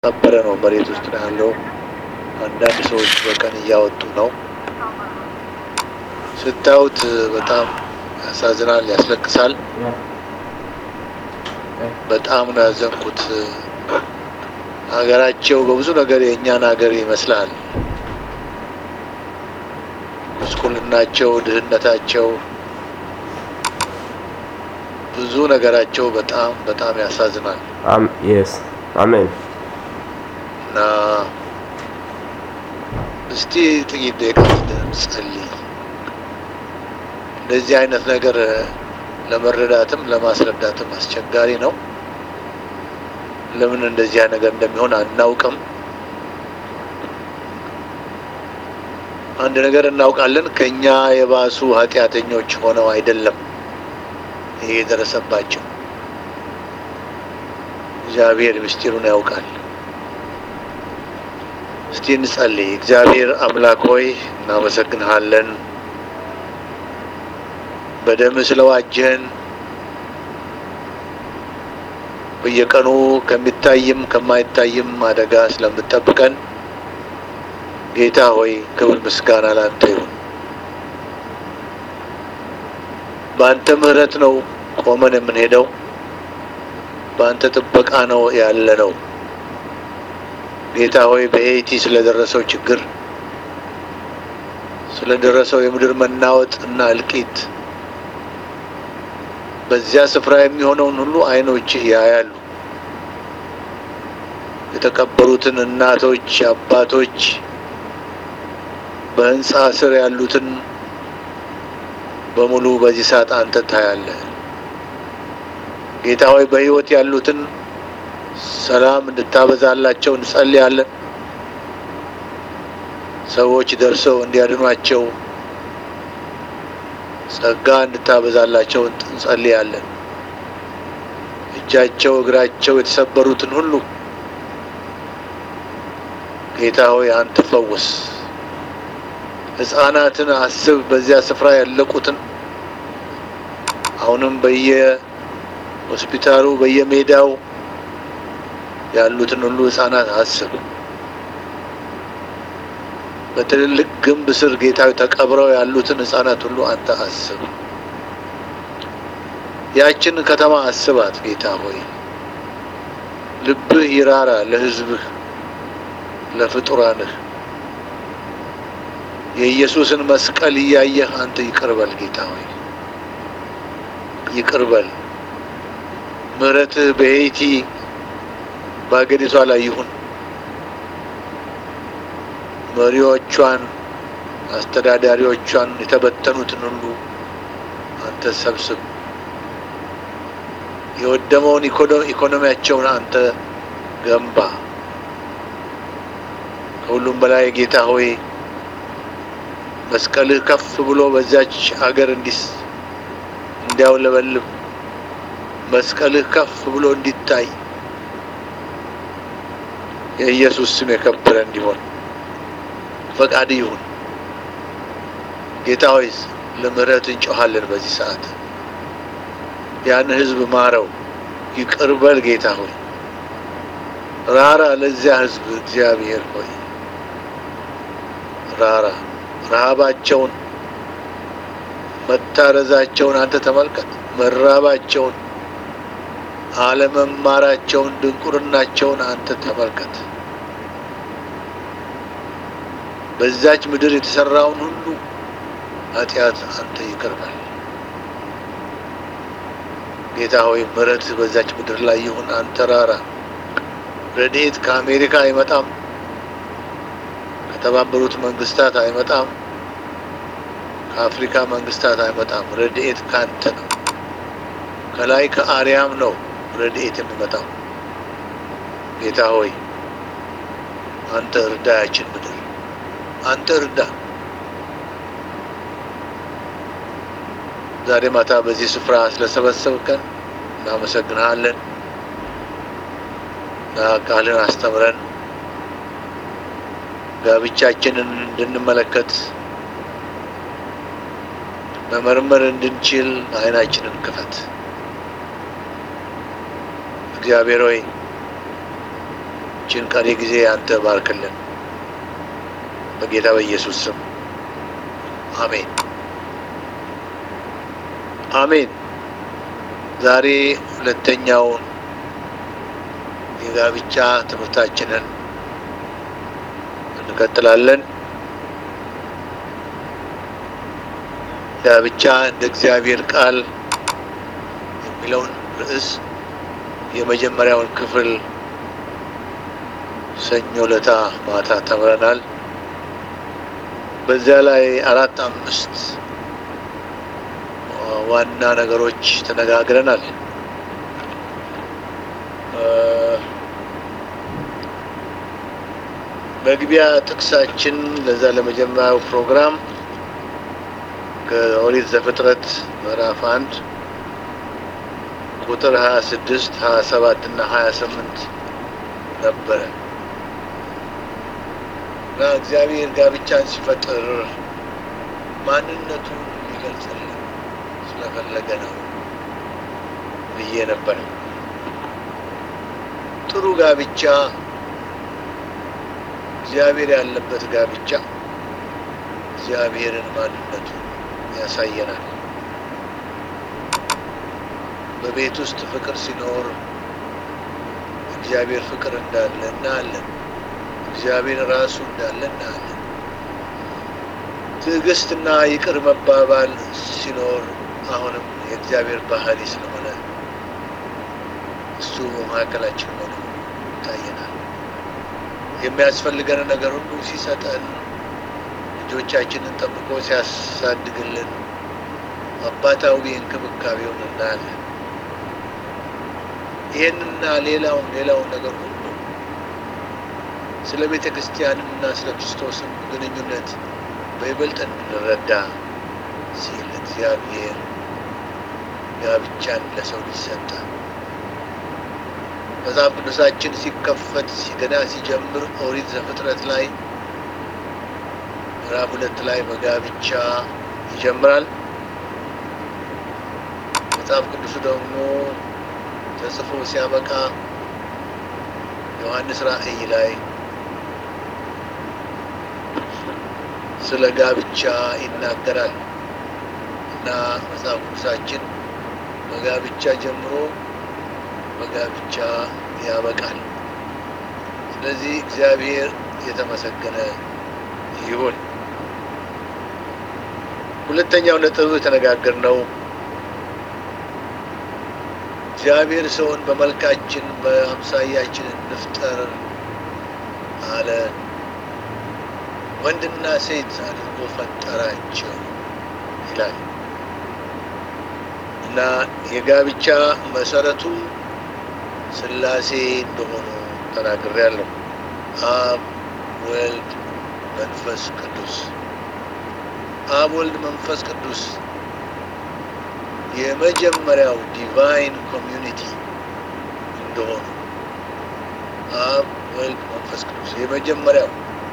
ቀበረ ነው መሬት ውስጥ ነው ያለው። አንዳንድ ሰዎች በቀን እያወጡ ነው። ስታዩት በጣም ያሳዝናል፣ ያስለቅሳል። በጣም ነው ያዘንኩት። ሀገራቸው በብዙ ነገር የእኛን ሀገር ይመስላል። ጉስቁልናቸው፣ ድህነታቸው፣ ብዙ ነገራቸው በጣም በጣም ያሳዝናል Um, yes. Amen. እና እስቲ ጥቂት ደቂቃ እንጸልይ። እንደዚህ አይነት ነገር ለመረዳትም ለማስረዳትም አስቸጋሪ ነው። ለምን እንደዚህ አይነት ነገር እንደሚሆን አናውቅም። አንድ ነገር እናውቃለን፣ ከኛ የባሱ ኃጢአተኞች ሆነው አይደለም ይሄ የደረሰባቸው። እግዚአብሔር ምስጢሩን ያውቃል። እስቲ እንጸልይ። እግዚአብሔር አምላክ ሆይ እናመሰግንሃለን በደም ስለዋጀህን በየቀኑ ከሚታይም ከማይታይም አደጋ ስለምጠብቀን ጌታ ሆይ ክብር ምስጋና ላንተ ይሁን። በአንተ ምሕረት ነው ቆመን የምንሄደው። በአንተ ጥበቃ ነው ያለ ነው። ጌታ ሆይ በሄይቲ ስለደረሰው ችግር ስለደረሰው የምድር መናወጥ እና እልቂት በዚያ ስፍራ የሚሆነውን ሁሉ ዓይኖችህ ያያሉ። የተቀበሩትን እናቶች፣ አባቶች፣ በህንፃ ስር ያሉትን በሙሉ በዚህ ሰዓት አንተ ታያለህ። ጌታ ሆይ በሕይወት ያሉትን ሰላም እንድታበዛላቸው እንጸልያለን። ሰዎች ደርሰው እንዲያድኗቸው ጸጋ እንድታበዛላቸው እንጸልያለን። እጃቸው እግራቸው የተሰበሩትን ሁሉ ጌታ ሆይ አንተ ፈውስ። ሕፃናትን አስብ። በዚያ ስፍራ ያለቁትን አሁንም በየሆስፒታሉ በየሜዳው ያሉትን ሁሉ ሕፃናት አስብ። በትልልቅ ግንብ ስር ጌታዊ ተቀብረው ያሉትን ሕፃናት ሁሉ አንተ አስብ። ያችን ከተማ አስባት ጌታ ሆይ ልብህ ይራራ ለሕዝብህ ለፍጡራንህ የኢየሱስን መስቀል እያየህ አንተ ይቅርበል ጌታ ሆይ ይቅርበል። ምሕረትህ በሄይቲ በአገሪቷ ላይ ይሁን። መሪዎቿን፣ አስተዳዳሪዎቿን የተበተኑትን ሁሉ አንተ ሰብስብ። የወደመውን ኢኮኖሚያቸውን አንተ ገንባ። ከሁሉም በላይ ጌታ ሆይ መስቀልህ ከፍ ብሎ በዚያች አገር እንዲስ እንዲያውለበልብ መስቀልህ ከፍ ብሎ እንዲታይ የኢየሱስ ስም የከበረ እንዲሆን ፈቃድ ይሁን። ጌታ ሆይ ለምህረት እንጮኻለን በዚህ ሰዓት። ያን ህዝብ ማረው፣ ይቅር በል ጌታ ሆይ ራራ ለዚያ ህዝብ እግዚአብሔር ሆይ ራራ። ረሃባቸውን መታረዛቸውን አንተ ተመልከት። መራባቸውን፣ አለመማራቸውን፣ ድንቁርናቸውን አንተ ተመልከት። በዛች ምድር የተሰራውን ሁሉ ኃጢአት አንተ ይቅር በል ጌታ ሆይ ምሕረት በዛች ምድር ላይ ይሁን። አንተ ራራ። ረድኤት ከአሜሪካ አይመጣም፣ ከተባበሩት መንግስታት አይመጣም፣ ከአፍሪካ መንግስታት አይመጣም። ረድኤት ካንተ ነው። ከላይ ከአርያም ነው ረድኤት የሚመጣው። ጌታ ሆይ አንተ እርዳ፣ ያችን ምድር አንተ እርዳ። ዛሬ ማታ በዚህ ስፍራ ስለሰበሰብከን እናመሰግንሃለን እና ቃልን አስተምረን ጋብቻችንን እንድንመለከት መመርመር እንድንችል ዓይናችንን ክፈት። እግዚአብሔር ሆይ ችን ቀሪ ጊዜ አንተ ባርክልን። በጌታ በኢየሱስ ስም አሜን አሜን። ዛሬ ሁለተኛውን የጋብቻ ትምህርታችንን እንቀጥላለን። ጋብቻ እንደ እግዚአብሔር ቃል የሚለውን ርዕስ የመጀመሪያውን ክፍል ሰኞ ለታ ማታ ተምረናል። በዚያ ላይ አራት አምስት ዋና ነገሮች ተነጋግረናል። መግቢያ ጥቅሳችን ለዛ ለመጀመሪያው ፕሮግራም ከኦሪት ዘፍጥረት ምዕራፍ አንድ ቁጥር ሀያ ስድስት ሀያ ሰባት እና ሀያ ስምንት ነበረ እና እግዚአብሔር ጋብቻን ሲፈጥር ማንነቱን ሊገልጽልን ስለፈለገ ነው ብዬ ነበረ። ጥሩ ጋብቻ እግዚአብሔር ያለበት ጋብቻ እግዚአብሔርን ማንነቱን ያሳየናል። በቤት ውስጥ ፍቅር ሲኖር እግዚአብሔር ፍቅር እንዳለ እናያለን። እግዚአብሔር ራሱ እንዳለ እናያለን። ትዕግስትና ይቅር መባባል ሲኖር አሁንም የእግዚአብሔር ባህሪ ስለሆነ እሱ በመካከላችን ሆኖ ይታየናል። የሚያስፈልገን ነገር ሁሉ ሲሰጠን፣ ልጆቻችንን ጠብቆ ሲያሳድግልን አባታዊ እንክብካቤውን እናያለን። ይህንና ሌላውን ሌላውን ነገር ሁሉ ስለ ቤተ ክርስቲያንና ስለ ክርስቶስም ግንኙነት በይበልጥ እንድንረዳ ሲል እግዚአብሔር ጋብቻን ለሰው ልጅ ሰጠ። መጽሐፍ ቅዱሳችን ሲከፈት ገና ሲጀምር ኦሪት ዘፍጥረት ላይ ምዕራፍ ሁለት ላይ በጋብቻ ይጀምራል። መጽሐፍ ቅዱሱ ደግሞ ተጽፎ ሲያበቃ ዮሐንስ ራእይ ላይ ስለ ጋብቻ ይናገራል እና መጽሐፍ ቅዱሳችን በጋብቻ ጀምሮ በጋብቻ ያበቃል። ስለዚህ እግዚአብሔር የተመሰገነ ይሁን። ሁለተኛው ነጥብ የተነጋገርነው እግዚአብሔር ሰውን በመልካችን በአምሳያችን እንፍጠር አለ። ወንድና ሴት አድርጎ ፈጠራቸው ይላል እና የጋብቻ መሰረቱ ሥላሴ እንደሆኑ ተናግሬያለሁ። አብ፣ ወልድ፣ መንፈስ ቅዱስ። አብ፣ ወልድ፣ መንፈስ ቅዱስ የመጀመሪያው ዲቫይን ኮሚዩኒቲ እንደሆኑ አብ፣ ወልድ፣ መንፈስ ቅዱስ የመጀመሪያው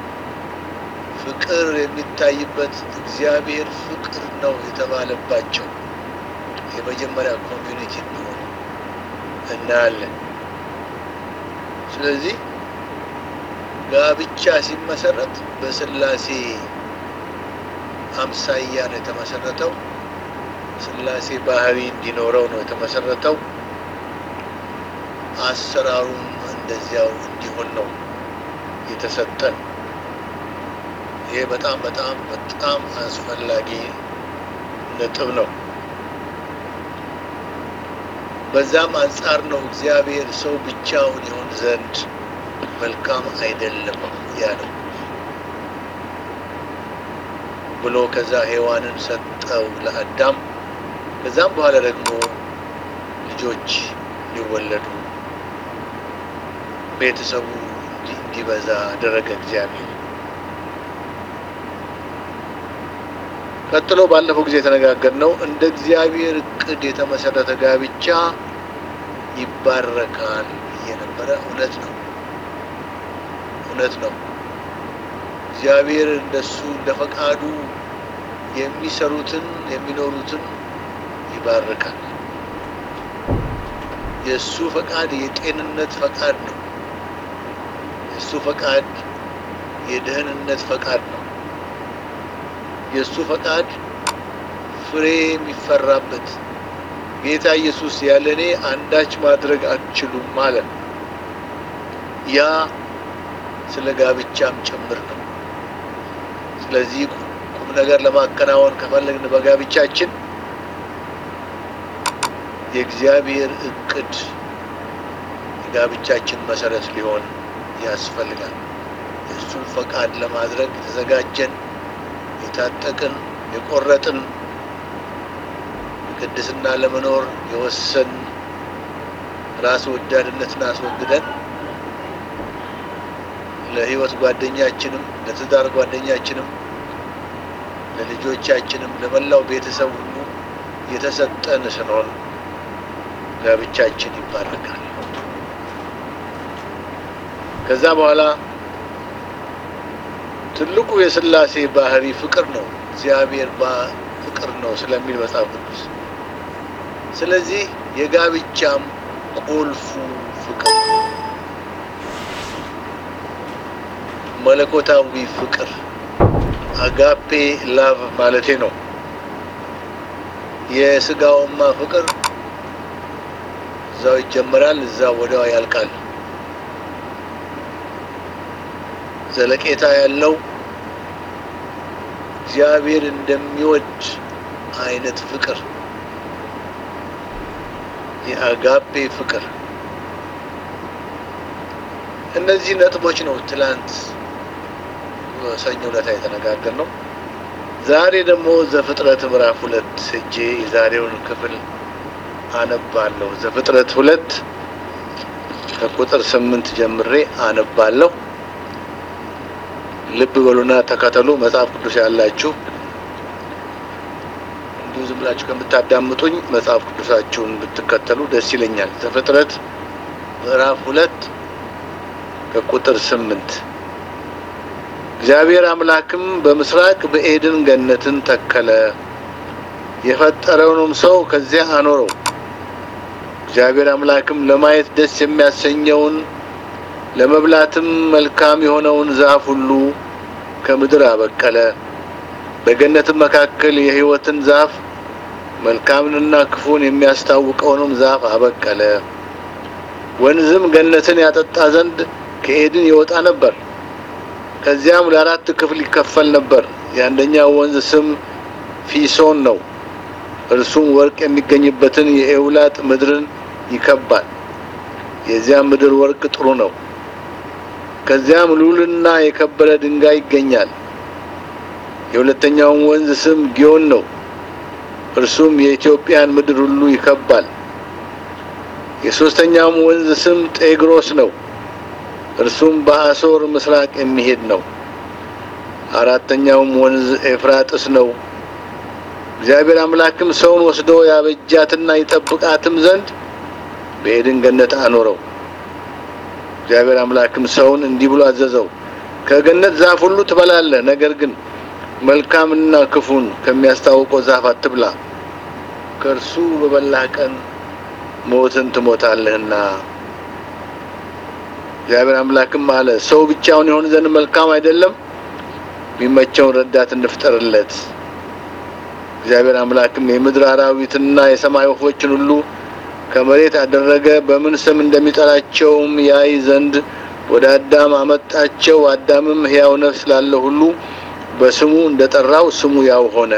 ፍቅር የሚታይበት እግዚአብሔር ፍቅር ነው የተባለባቸው የመጀመሪያ ኮሚዩኒቲ እንደሆኑ እናያለን። ስለዚህ ጋብቻ ሲመሰረት በሥላሴ አምሳያ ነው የተመሰረተው። ሥላሴ ባህሪ እንዲኖረው ነው የተመሰረተው። አሰራሩም እንደዚያው እንዲሆን ነው የተሰጠን። ይሄ በጣም በጣም በጣም አስፈላጊ ነጥብ ነው። በዛም አንጻር ነው እግዚአብሔር ሰው ብቻውን ይሆን ዘንድ መልካም አይደለም ያለው ብሎ ከዛ ሔዋንን ሰጠው ለአዳም። ከዛም በኋላ ደግሞ ልጆች እንዲወለዱ ቤተሰቡ እንዲበዛ አደረገ እግዚአብሔር። ቀጥሎ ባለፈው ጊዜ የተነጋገርነው እንደ እግዚአብሔር እቅድ የተመሰረተ ጋብቻ ይባረካል የነበረ እውነት ነው። እውነት ነው። እግዚአብሔር እንደሱ እንደ ፈቃዱ የሚሰሩትን የሚኖሩትን ይባርካል። የእሱ ፈቃድ የጤንነት ፈቃድ ነው። የእሱ ፈቃድ የደህንነት ፈቃድ ነው። የእሱ ፈቃድ ፍሬ የሚፈራበት ጌታ ኢየሱስ ያለ እኔ አንዳች ማድረግ አትችሉም ማለት ነው። ያ ስለ ጋብቻም ጭምር ነው። ስለዚህ ቁም ነገር ለማከናወን ከፈለግን በጋብቻችን የእግዚአብሔር እቅድ የጋብቻችን መሰረት ሊሆን ያስፈልጋል። የእሱን ፈቃድ ለማድረግ የተዘጋጀን፣ የታጠቅን፣ የቆረጥን ቅድስና ለመኖር የወሰን ራስ ወዳድነትን አስወግደን ለሕይወት ጓደኛችንም ለትዳር ጓደኛችንም ለልጆቻችንም ለመላው ቤተሰብ ሁሉ የተሰጠን ስንሆን ጋብቻችን ይባረካል። ከዛ በኋላ ትልቁ የሥላሴ ባህሪ ፍቅር ነው። እግዚአብሔር ፍቅር ነው ስለሚል መጽሐፍ ቅዱስ። ስለዚህ የጋብቻም ቁልፉ ፍቅር መለኮታዊ ፍቅር አጋፔ ላቭ ማለቴ ነው። የስጋውማ ፍቅር እዛው ይጀምራል፣ እዛው ወዲያው ያልቃል። ዘለቄታ ያለው እግዚአብሔር እንደሚወድ አይነት ፍቅር የአጋፔ ፍቅር። እነዚህ ነጥቦች ነው ትላንት ሰኞ ዕለት የተነጋገር ነው። ዛሬ ደግሞ ዘፍጥረት ምዕራፍ ሁለት ሄጄ የዛሬውን ክፍል አነባለሁ። ዘፍጥረት ሁለት ከቁጥር ስምንት ጀምሬ አነባለሁ። ልብ በሉና ተከተሉ። መጽሐፍ ቅዱስ ያላችሁ እንዲሁ ዝም ብላችሁ ከምታዳምጡኝ መጽሐፍ ቅዱሳችሁን ብትከተሉ ደስ ይለኛል። ዘፍጥረት ምዕራፍ ሁለት ከቁጥር ስምንት እግዚአብሔር አምላክም በምስራቅ በኤድን ገነትን ተከለ፣ የፈጠረውንም ሰው ከዚያ አኖረው። እግዚአብሔር አምላክም ለማየት ደስ የሚያሰኘውን ለመብላትም መልካም የሆነውን ዛፍ ሁሉ ከምድር አበቀለ። በገነትም መካከል የሕይወትን ዛፍ መልካምንና ክፉን የሚያስታውቀውንም ዛፍ አበቀለ። ወንዝም ገነትን ያጠጣ ዘንድ ከኤድን ይወጣ ነበር። ከዚያም ለአራት ክፍል ይከፈል ነበር። የአንደኛው ወንዝ ስም ፊሶን ነው። እርሱም ወርቅ የሚገኝበትን የኤውላጥ ምድርን ይከባል። የዚያም ምድር ወርቅ ጥሩ ነው። ከዚያም ሉልና የከበረ ድንጋይ ይገኛል። የሁለተኛውም ወንዝ ስም ጊዮን ነው። እርሱም የኢትዮጵያን ምድር ሁሉ ይከባል። የሦስተኛውም ወንዝ ስም ጤግሮስ ነው። እርሱም በአሶር ምስራቅ የሚሄድ ነው። አራተኛውም ወንዝ ኤፍራጥስ ነው። እግዚአብሔር አምላክም ሰውን ወስዶ ያበጃትና ይጠብቃትም ዘንድ በኤድን ገነት አኖረው። እግዚአብሔር አምላክም ሰውን እንዲህ ብሎ አዘዘው፣ ከገነት ዛፍ ሁሉ ትበላለህ፣ ነገር ግን መልካምና ክፉን ከሚያስታውቀው ዛፍ አትብላ፣ ከእርሱ በበላህ ቀን ሞትን ትሞታለህና። እግዚአብሔር አምላክም አለ፣ ሰው ብቻውን የሆን ዘንድ መልካም አይደለም፣ የሚመቸውን ረዳት እንፍጠርለት። እግዚአብሔር አምላክም የምድር አራዊትና የሰማይ ወፎችን ሁሉ ከመሬት አደረገ። በምን ስም እንደሚጠራቸውም ያይ ዘንድ ወደ አዳም አመጣቸው። አዳምም ሕያው ነፍስ ላለው ሁሉ በስሙ እንደጠራው ስሙ ያው ሆነ።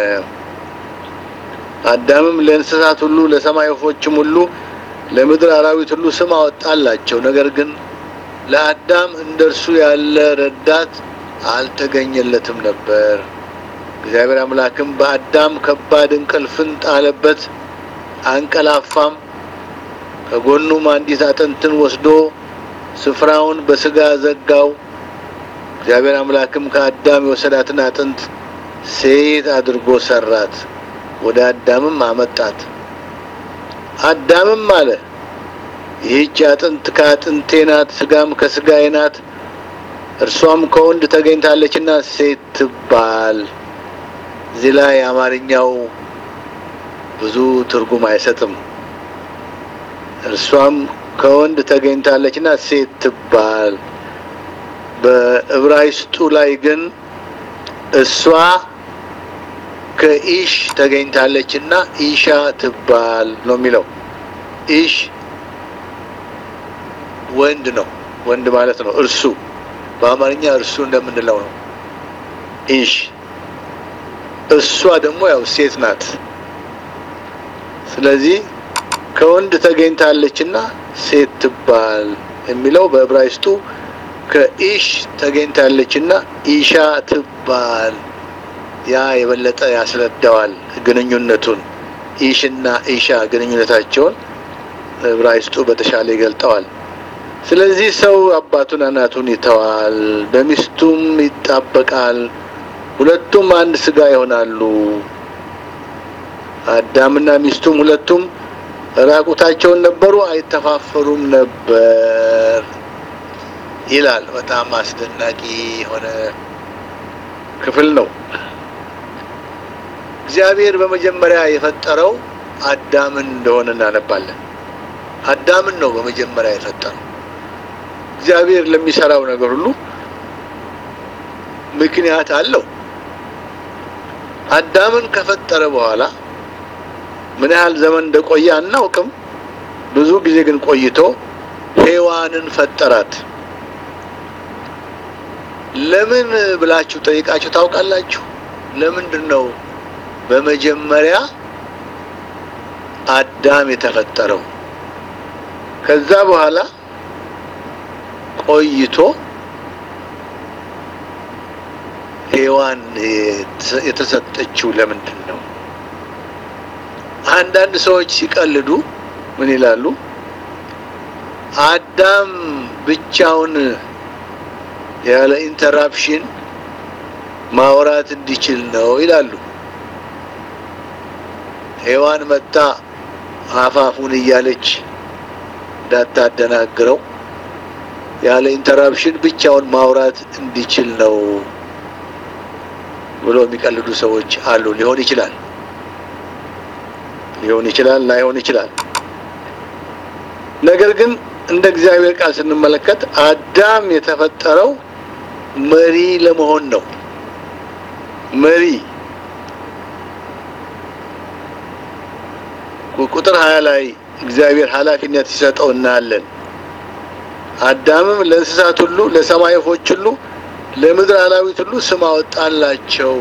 አዳምም ለእንስሳት ሁሉ፣ ለሰማይ ወፎችም ሁሉ፣ ለምድር አራዊት ሁሉ ስም አወጣላቸው። ነገር ግን ለአዳም እንደርሱ ያለ ረዳት አልተገኘለትም ነበር። እግዚአብሔር አምላክም በአዳም ከባድ እንቅልፍን ጣለበት፣ አንቀላፋም። ከጎኑም አንዲት አጥንትን ወስዶ ስፍራውን በስጋ ዘጋው። እግዚአብሔር አምላክም ከአዳም የወሰዳትን አጥንት ሴት አድርጎ ሰራት፣ ወደ አዳምም አመጣት። አዳምም አለ ይህች አጥንት ከአጥንቴ ናት፣ ስጋም ከስጋዬ ናት። እርሷም ከወንድ ተገኝታለችና ሴት ትባል። እዚህ ላይ አማርኛው ብዙ ትርጉም አይሰጥም። እርሷም ከወንድ ተገኝታለችና ሴት ትባል። በዕብራይስጡ ላይ ግን እሷ ከኢሽ ተገኝታለች እና ኢሻ ትባል ነው የሚለው። ኢሽ ወንድ ነው፣ ወንድ ማለት ነው። እርሱ በአማርኛ እርሱ እንደምንለው ነው። ኢሽ እሷ ደግሞ ያው ሴት ናት። ስለዚህ ከወንድ ተገኝታለችና ሴት ትባል የሚለው በዕብራይስጡ ከኢሽ ተገኝታለችና ኢሻ ትባል። ያ የበለጠ ያስረዳዋል ግንኙነቱን። ኢሽና ኢሻ ግንኙነታቸውን ዕብራይስጡ በተሻለ ይገልጠዋል። ስለዚህ ሰው አባቱን እናቱን ይተዋል፣ በሚስቱም ይጣበቃል፣ ሁለቱም አንድ ስጋ ይሆናሉ። አዳምና ሚስቱም ሁለቱም ራቁታቸውን ነበሩ፣ አይተፋፈሩም ነበር ይላል። በጣም አስደናቂ የሆነ ክፍል ነው። እግዚአብሔር በመጀመሪያ የፈጠረው አዳምን እንደሆነ እናነባለን። አዳምን ነው በመጀመሪያ የፈጠረው። እግዚአብሔር ለሚሰራው ነገር ሁሉ ምክንያት አለው። አዳምን ከፈጠረ በኋላ ምን ያህል ዘመን እንደቆየ አናውቅም። ብዙ ጊዜ ግን ቆይቶ ሔዋንን ፈጠራት። ለምን ብላችሁ ጠይቃችሁ ታውቃላችሁ? ለምንድን ነው በመጀመሪያ አዳም የተፈጠረው? ከዛ በኋላ ቆይቶ ሔዋን የተሰጠችው ለምንድን ነው? አንዳንድ ሰዎች ሲቀልዱ ምን ይላሉ? አዳም ብቻውን ያለ ኢንተራፕሽን ማውራት እንዲችል ነው ይላሉ። ሔዋን መጣ አፋፉን እያለች እንዳታደናግረው ያለ ኢንተራፕሽን ብቻውን ማውራት እንዲችል ነው ብሎ የሚቀልዱ ሰዎች አሉ። ሊሆን ይችላል ሊሆን ይችላል ላይሆን ይችላል። ነገር ግን እንደ እግዚአብሔር ቃል ስንመለከት አዳም የተፈጠረው መሪ ለመሆን ነው። መሪ ቁጥር ሀያ ላይ እግዚአብሔር ኃላፊነት ሲሰጠው እናያለን። አዳምም ለእንስሳት ሁሉ፣ ለሰማይ ወፎች ሁሉ፣ ለምድር አራዊት ሁሉ ስም አወጣላቸው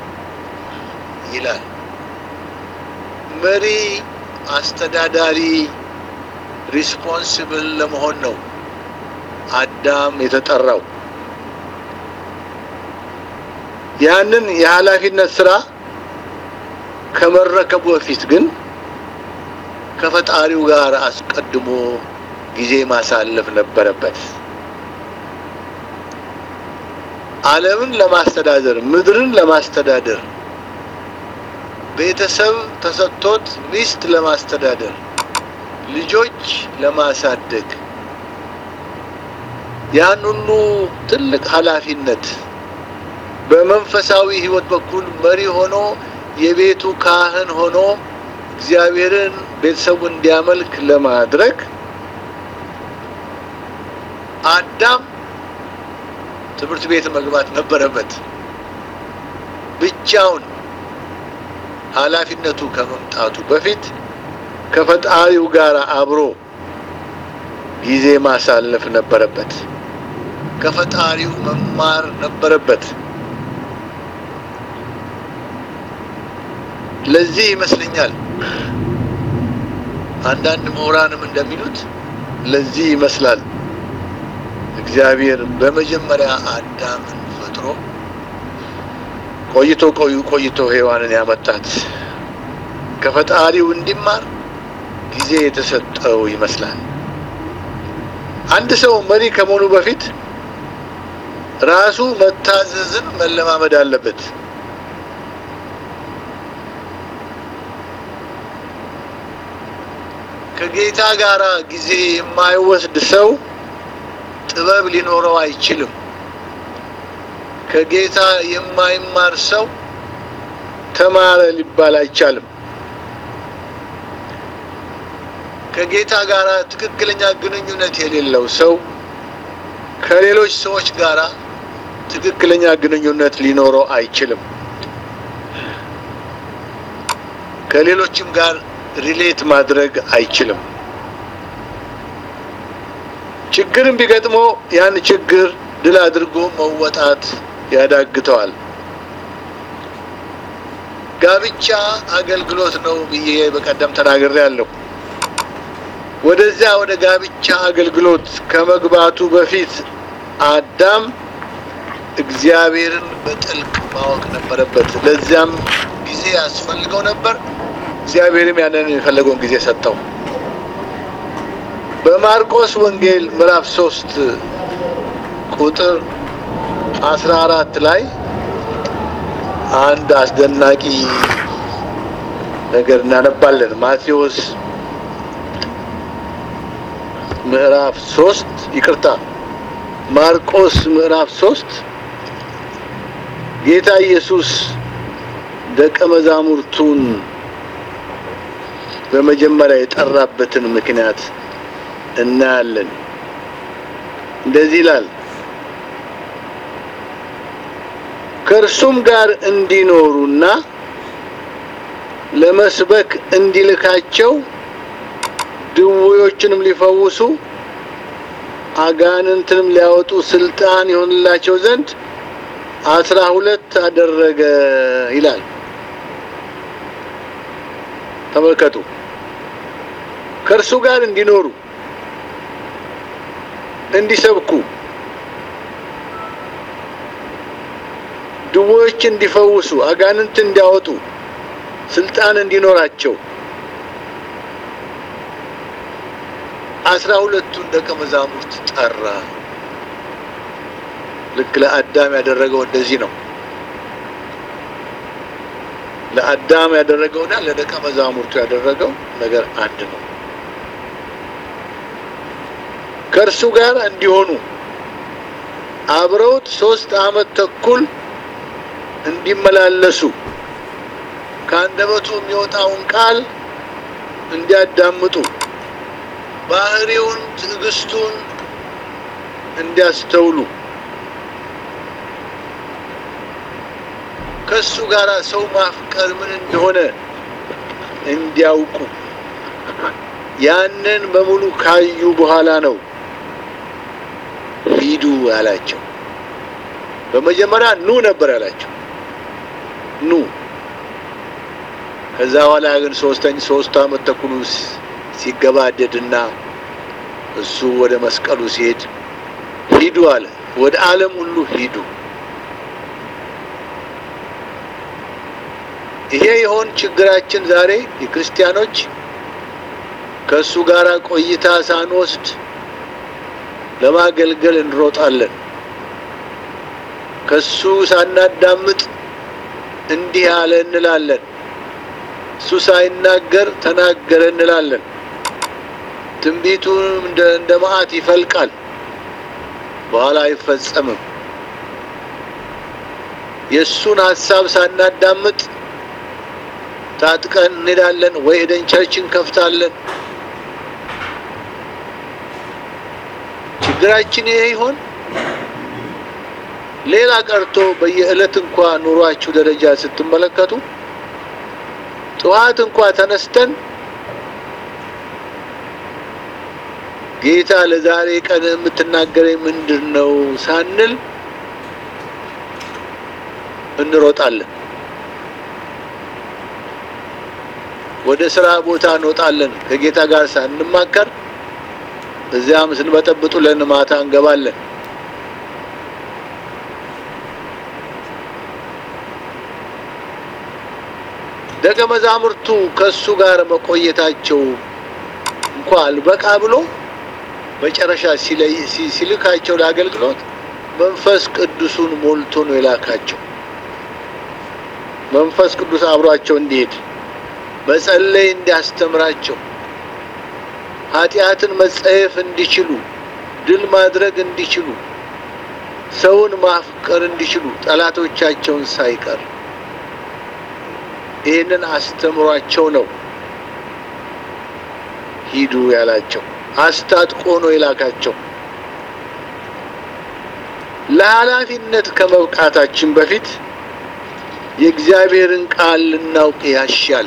ይላል። መሪ፣ አስተዳዳሪ፣ ሪስፖንሲብል ለመሆን ነው አዳም የተጠራው። ያንን የኃላፊነት ስራ ከመረከቡ በፊት ግን ከፈጣሪው ጋር አስቀድሞ ጊዜ ማሳለፍ ነበረበት። ዓለምን ለማስተዳደር ምድርን ለማስተዳደር ቤተሰብ ተሰጥቶት ሚስት ለማስተዳደር ልጆች ለማሳደግ ያን ሁሉ ትልቅ ኃላፊነት በመንፈሳዊ ሕይወት በኩል መሪ ሆኖ የቤቱ ካህን ሆኖ እግዚአብሔርን ቤተሰቡ እንዲያመልክ ለማድረግ አዳም ትምህርት ቤት መግባት ነበረበት። ብቻውን ኃላፊነቱ ከመምጣቱ በፊት ከፈጣሪው ጋር አብሮ ጊዜ ማሳለፍ ነበረበት። ከፈጣሪው መማር ነበረበት። ለዚህ ይመስለኛል አንዳንድ ምሁራንም እንደሚሉት ለዚህ ይመስላል እግዚአብሔር በመጀመሪያ አዳምን ፈጥሮ ቆይቶ ቆዩ ቆይቶ ሔዋንን ያመጣት ከፈጣሪው እንዲማር ጊዜ የተሰጠው ይመስላል። አንድ ሰው መሪ ከመሆኑ በፊት ራሱ መታዘዝን መለማመድ አለበት። ከጌታ ጋር ጊዜ የማይወስድ ሰው ጥበብ ሊኖረው አይችልም። ከጌታ የማይማር ሰው ተማረ ሊባል አይቻልም። ከጌታ ጋር ትክክለኛ ግንኙነት የሌለው ሰው ከሌሎች ሰዎች ጋር ትክክለኛ ግንኙነት ሊኖረው አይችልም። ከሌሎችም ጋር ሪሌት ማድረግ አይችልም። ችግርም ቢገጥመው ያን ችግር ድል አድርጎ መወጣት ያዳግተዋል። ጋብቻ አገልግሎት ነው ብዬ በቀደም ተናግሬያለሁ። ወደዚያ ወደ ጋብቻ አገልግሎት ከመግባቱ በፊት አዳም እግዚአብሔርን በጥልቅ ማወቅ ነበረበት። ለዚያም ጊዜ ያስፈልገው ነበር። እግዚአብሔርም ያንን የፈለገውን ጊዜ ሰጠው። በማርቆስ ወንጌል ምዕራፍ ሶስት ቁጥር አስራ አራት ላይ አንድ አስደናቂ ነገር እናነባለን። ማቴዎስ ምዕራፍ ሶስት ይቅርታ፣ ማርቆስ ምዕራፍ ሶስት ጌታ ኢየሱስ ደቀ መዛሙርቱን በመጀመሪያ የጠራበትን ምክንያት እናያለን። እንደዚህ ይላል፣ ከእርሱም ጋር እንዲኖሩና ለመስበክ እንዲልካቸው ድውዮችንም ሊፈውሱ አጋንንትንም ሊያወጡ ስልጣን ይሆንላቸው ዘንድ አስራ ሁለት አደረገ ይላል። ተመልከቱ። ከእርሱ ጋር እንዲኖሩ እንዲሰብኩ፣ ድውዮች እንዲፈውሱ፣ አጋንንት እንዲያወጡ ስልጣን እንዲኖራቸው አስራ ሁለቱን ደቀ መዛሙርት ጠራ። ልክ ለአዳም ያደረገው እንደዚህ ነው። ለአዳም ያደረገውና ለደቀ መዛሙርቱ ያደረገው ነገር አንድ ነው። ከእርሱ ጋር እንዲሆኑ አብረውት ሶስት ዓመት ተኩል እንዲመላለሱ ከአንደበቱ የሚወጣውን ቃል እንዲያዳምጡ ባህሪውን፣ ትዕግስቱን እንዲያስተውሉ ከሱ ጋር ሰው ማፍቀር ምን እንደሆነ እንዲያውቁ ያንን በሙሉ ካዩ በኋላ ነው ሂዱ ያላቸው። በመጀመሪያ ኑ ነበር ያላቸው፣ ኑ። ከዛ በኋላ ግን ሶስተኛ ሶስት ዓመት ተኩሉ ሲገባደድና እሱ ወደ መስቀሉ ሲሄድ ሂዱ አለ። ወደ ዓለም ሁሉ ሂዱ። ይሄ የሆን ችግራችን ዛሬ የክርስቲያኖች ከእሱ ጋር ቆይታ ሳንወስድ ለማገልገል እንሮጣለን። ከሱ ሳናዳምጥ እንዲህ አለ እንላለን። እሱ ሳይናገር ተናገረ እንላለን። ትንቢቱም እንደ እንደ መዓት ይፈልቃል፣ በኋላ አይፈጸምም። የእሱን ሀሳብ ሳናዳምጥ ታጥቀን እንሄዳለን ወይ ሄደን ቸርች እንከፍታለን። ችግራችን ይሄ ይሆን? ሌላ ቀርቶ በየዕለት እንኳ ኑሯችሁ ደረጃ ስትመለከቱ ጠዋት እንኳ ተነስተን ጌታ ለዛሬ ቀን የምትናገረኝ ምንድን ነው ሳንል እንሮጣለን። ወደ ስራ ቦታ እንወጣለን ከጌታ ጋር ሳንማከር፣ እዚያም ስንበጠብጡ ለን ማታ እንገባለን። ደቀ መዛሙርቱ ከእሱ ጋር መቆየታቸው እንኳ አልበቃ ብሎ መጨረሻ ሲልካቸው ለአገልግሎት መንፈስ ቅዱሱን ሞልቶ ነው የላካቸው። መንፈስ ቅዱስ አብሯቸው እንዲሄድ መጸለይ እንዲያስተምራቸው ኃጢአትን መጸየፍ እንዲችሉ ድል ማድረግ እንዲችሉ ሰውን ማፍቀር እንዲችሉ ጠላቶቻቸውን ሳይቀር ይህንን አስተምሯቸው ነው ሂዱ ያላቸው። አስታጥቆ ነው የላካቸው። ለኃላፊነት ከመብቃታችን በፊት የእግዚአብሔርን ቃል ልናውቅ ያሻል።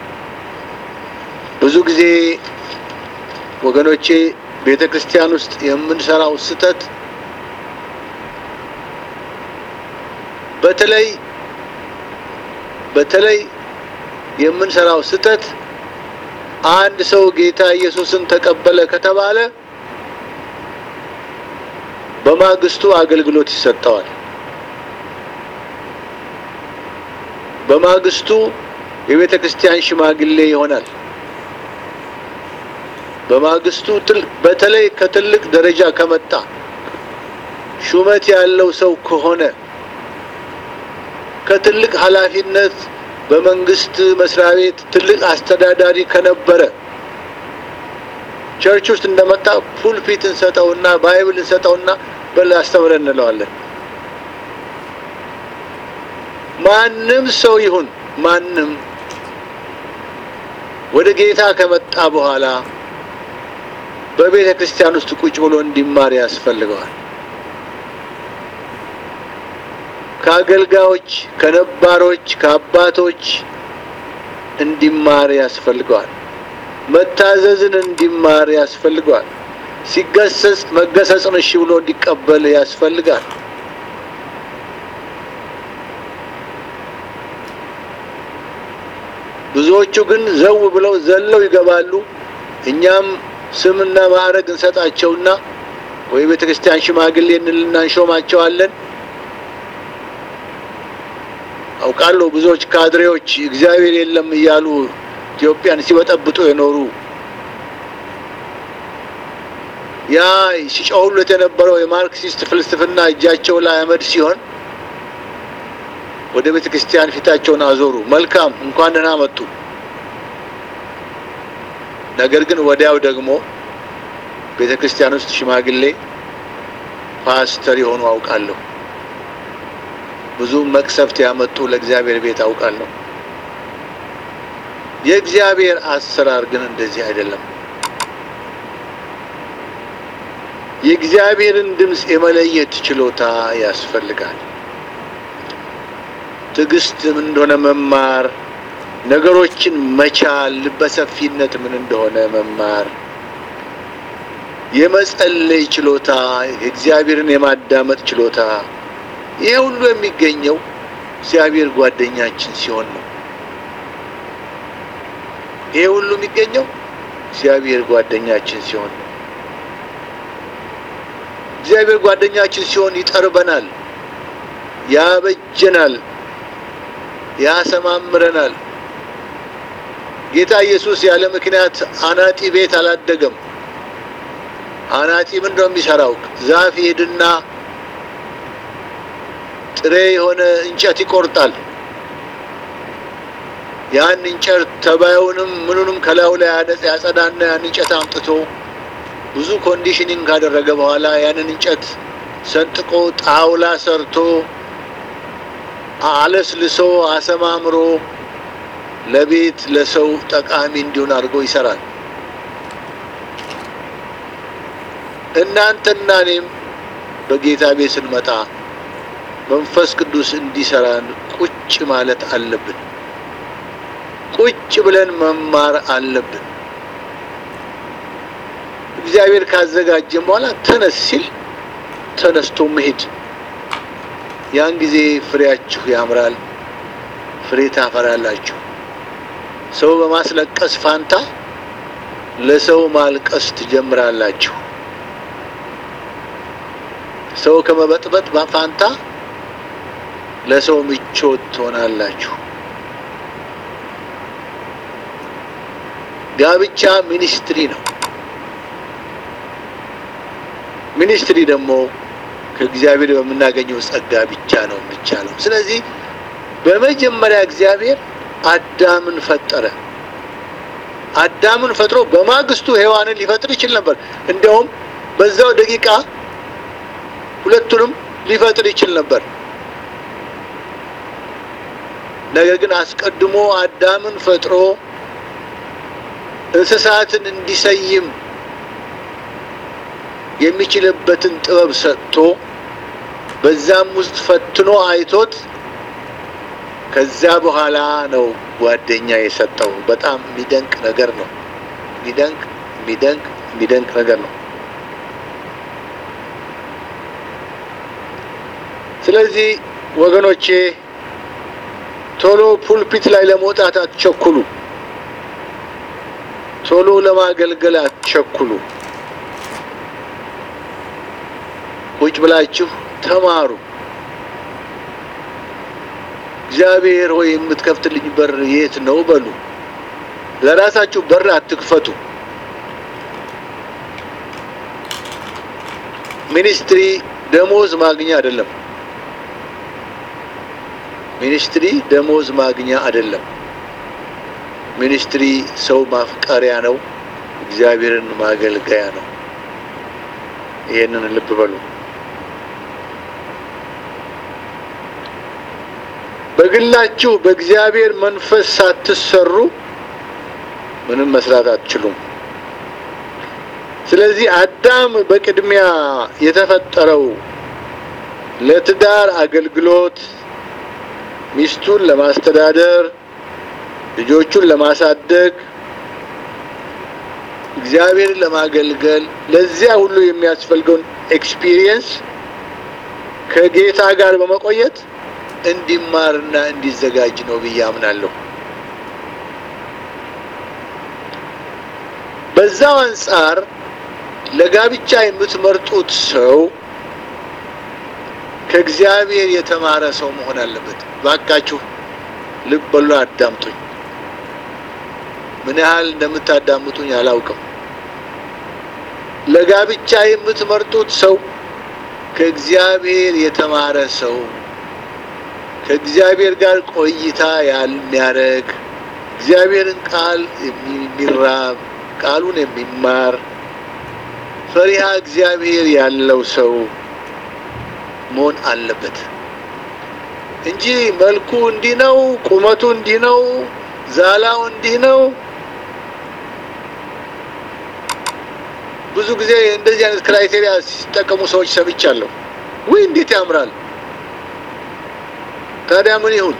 ብዙ ጊዜ ወገኖቼ ቤተ ክርስቲያን ውስጥ የምንሰራው ስህተት በተለይ በተለይ የምንሰራው ስህተት አንድ ሰው ጌታ ኢየሱስን ተቀበለ ከተባለ በማግስቱ አገልግሎት ይሰጠዋል። በማግስቱ የቤተ ክርስቲያን ሽማግሌ ይሆናል። በማግስቱ በተለይ ከትልቅ ደረጃ ከመጣ ሹመት ያለው ሰው ከሆነ ከትልቅ ኃላፊነት በመንግስት መስሪያ ቤት ትልቅ አስተዳዳሪ ከነበረ ቸርች ውስጥ እንደመጣ ፑልፒት እንሰጠውና ባይብል እንሰጠውና በል አስተምረን እንለዋለን። ማንም ሰው ይሁን ማንም ወደ ጌታ ከመጣ በኋላ በቤተ ክርስቲያን ውስጥ ቁጭ ብሎ እንዲማር ያስፈልገዋል። ከአገልጋዮች፣ ከነባሮች፣ ከአባቶች እንዲማር ያስፈልገዋል። መታዘዝን እንዲማር ያስፈልገዋል። ሲገሰጽ መገሰጽን እሺ ብሎ እንዲቀበል ያስፈልጋል። ብዙዎቹ ግን ዘው ብለው ዘለው ይገባሉ። እኛም ስምና ማዕረግ እንሰጣቸውና ወይ ቤተ ክርስቲያን ሽማግሌ እንልና እንሾማቸዋለን። አውቃለሁ ብዙዎች ካድሬዎች እግዚአብሔር የለም እያሉ ኢትዮጵያን ሲበጠብጡ የኖሩ ያ ሲጮሁለት የነበረው የማርክሲስት ፍልስፍና እጃቸው ላይ አመድ ሲሆን ወደ ቤተ ክርስቲያን ፊታቸውን አዞሩ። መልካም እንኳን ደህና መጡ። ነገር ግን ወዲያው ደግሞ ቤተ ክርስቲያን ውስጥ ሽማግሌ ፓስተር የሆኑ አውቃለሁ። ብዙ መቅሰፍት ያመጡ ለእግዚአብሔር ቤት አውቃለሁ። የእግዚአብሔር አሰራር ግን እንደዚህ አይደለም። የእግዚአብሔርን ድምፅ የመለየት ችሎታ ያስፈልጋል። ትዕግስት ምን እንደሆነ መማር፣ ነገሮችን መቻል፣ ልበሰፊነት ምን እንደሆነ መማር፣ የመጸለይ ችሎታ፣ እግዚአብሔርን የማዳመጥ ችሎታ ይሄ ሁሉ የሚገኘው እግዚአብሔር ጓደኛችን ሲሆን ነው። ይሄ ሁሉ የሚገኘው እግዚአብሔር ጓደኛችን ሲሆን ነው። እግዚአብሔር ጓደኛችን ሲሆን ይጠርበናል፣ ያበጀናል፣ ያሰማምረናል። ጌታ ኢየሱስ ያለ ምክንያት አናጢ ቤት አላደገም። አናጢ ምንድን ነው የሚሰራው? ዛፍ ሄድና ጥሬ የሆነ እንጨት ይቆርጣል። ያን እንጨት ተባዩንም ምኑንም ከላዩ ላይ ያጸዳና ያን እንጨት አምጥቶ ብዙ ኮንዲሽኒንግ ካደረገ በኋላ ያንን እንጨት ሰንጥቆ ጣውላ ሰርቶ አለስልሶ አሰማምሮ ለቤት ለሰው ጠቃሚ እንዲሆን አድርጎ ይሰራል። እናንተና እኔም በጌታ ቤት ስንመጣ መንፈስ ቅዱስ እንዲሰራን ቁጭ ማለት አለብን። ቁጭ ብለን መማር አለብን። እግዚአብሔር ካዘጋጀን በኋላ ተነስ ሲል ተነስቶ መሄድ። ያን ጊዜ ፍሬያችሁ ያምራል፣ ፍሬ ታፈራላችሁ። ሰው በማስለቀስ ፋንታ ለሰው ማልቀስ ትጀምራላችሁ። ሰው ከመበጥበጥ ፋንታ ለሰው ምቾት ትሆናላችሁ። ጋብቻ ሚኒስትሪ ነው። ሚኒስትሪ ደግሞ ከእግዚአብሔር በምናገኘው ጸጋ ብቻ ነው የሚቻለው። ስለዚህ በመጀመሪያ እግዚአብሔር አዳምን ፈጠረ። አዳምን ፈጥሮ በማግስቱ ሔዋንን ሊፈጥር ይችል ነበር። እንዲያውም በዛው ደቂቃ ሁለቱንም ሊፈጥር ይችል ነበር። ነገር ግን አስቀድሞ አዳምን ፈጥሮ እንስሳትን እንዲሰይም የሚችልበትን ጥበብ ሰጥቶ በዛም ውስጥ ፈትኖ አይቶት ከዚያ በኋላ ነው ጓደኛ የሰጠው። በጣም የሚደንቅ ነገር ነው። የሚደንቅ የሚደንቅ የሚደንቅ ነገር ነው። ስለዚህ ወገኖቼ ቶሎ ፑልፒት ላይ ለመውጣት አትቸኩሉ። ቶሎ ለማገልገል አትቸኩሉ። ቁጭ ብላችሁ ተማሩ። እግዚአብሔር ሆይ የምትከፍትልኝ በር የት ነው በሉ። ለራሳችሁ በር አትክፈቱ። ሚኒስትሪ ደሞዝ ማግኛ አይደለም። ሚኒስትሪ ደሞዝ ማግኛ አይደለም። ሚኒስትሪ ሰው ማፍቀሪያ ነው። እግዚአብሔርን ማገልገያ ነው። ይሄንን ልብ በሉ። በግላችሁ በእግዚአብሔር መንፈስ ሳትሰሩ ምንም መስራት አትችሉም። ስለዚህ አዳም በቅድሚያ የተፈጠረው ለትዳር አገልግሎት፣ ሚስቱን ለማስተዳደር፣ ልጆቹን ለማሳደግ፣ እግዚአብሔርን ለማገልገል ለዚያ ሁሉ የሚያስፈልገውን ኤክስፒሪየንስ ከጌታ ጋር በመቆየት እንዲማርና እንዲዘጋጅ ነው ብዬ አምናለሁ። በዛው አንጻር ለጋብቻ የምትመርጡት ሰው ከእግዚአብሔር የተማረ ሰው መሆን አለበት። ባካችሁ ልብ በሉ፣ አዳምጡኝ። ምን ያህል እንደምታዳምጡኝ አላውቅም። ለጋብቻ የምትመርጡት ሰው ከእግዚአብሔር የተማረ ሰው ከእግዚአብሔር ጋር ቆይታ የሚያደርግ እግዚአብሔርን ቃል የሚራብ ቃሉን የሚማር ፈሪሃ እግዚአብሔር ያለው ሰው መሆን አለበት እንጂ መልኩ እንዲህ ነው፣ ቁመቱ እንዲህ ነው፣ ዛላው እንዲህ ነው። ብዙ ጊዜ እንደዚህ አይነት ክራይቴሪያ ሲጠቀሙ ሰዎች ሰምቻለሁ። ውይ እንዴት ያምራል! ታዲያ ምን ይሁን?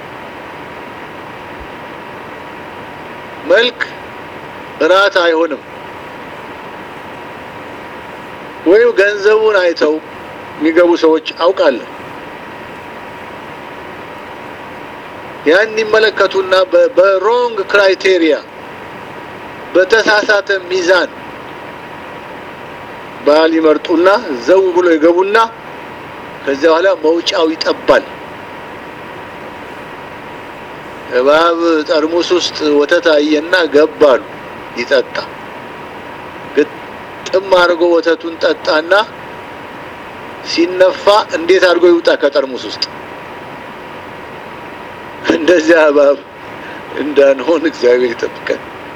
መልክ እራት አይሆንም። ወይም ገንዘቡን አይተው የሚገቡ ሰዎች አውቃለሁ። ያን ይመለከቱና በሮንግ ክራይቴሪያ በተሳሳተ ሚዛን ባል ይመርጡና ዘው ብሎ ይገቡና ከዚያ በኋላ መውጫው ይጠባል። እባብ ጠርሙስ ውስጥ ወተት አየና ገባሉ ይጠጣ ግጥም አድርጎ ወተቱን ጠጣና ሲነፋ እንዴት አድርጎ ይውጣ ከጠርሙስ ውስጥ? እንደዚያ እባብ እንዳንሆን እግዚአብሔር ይጠብቀን።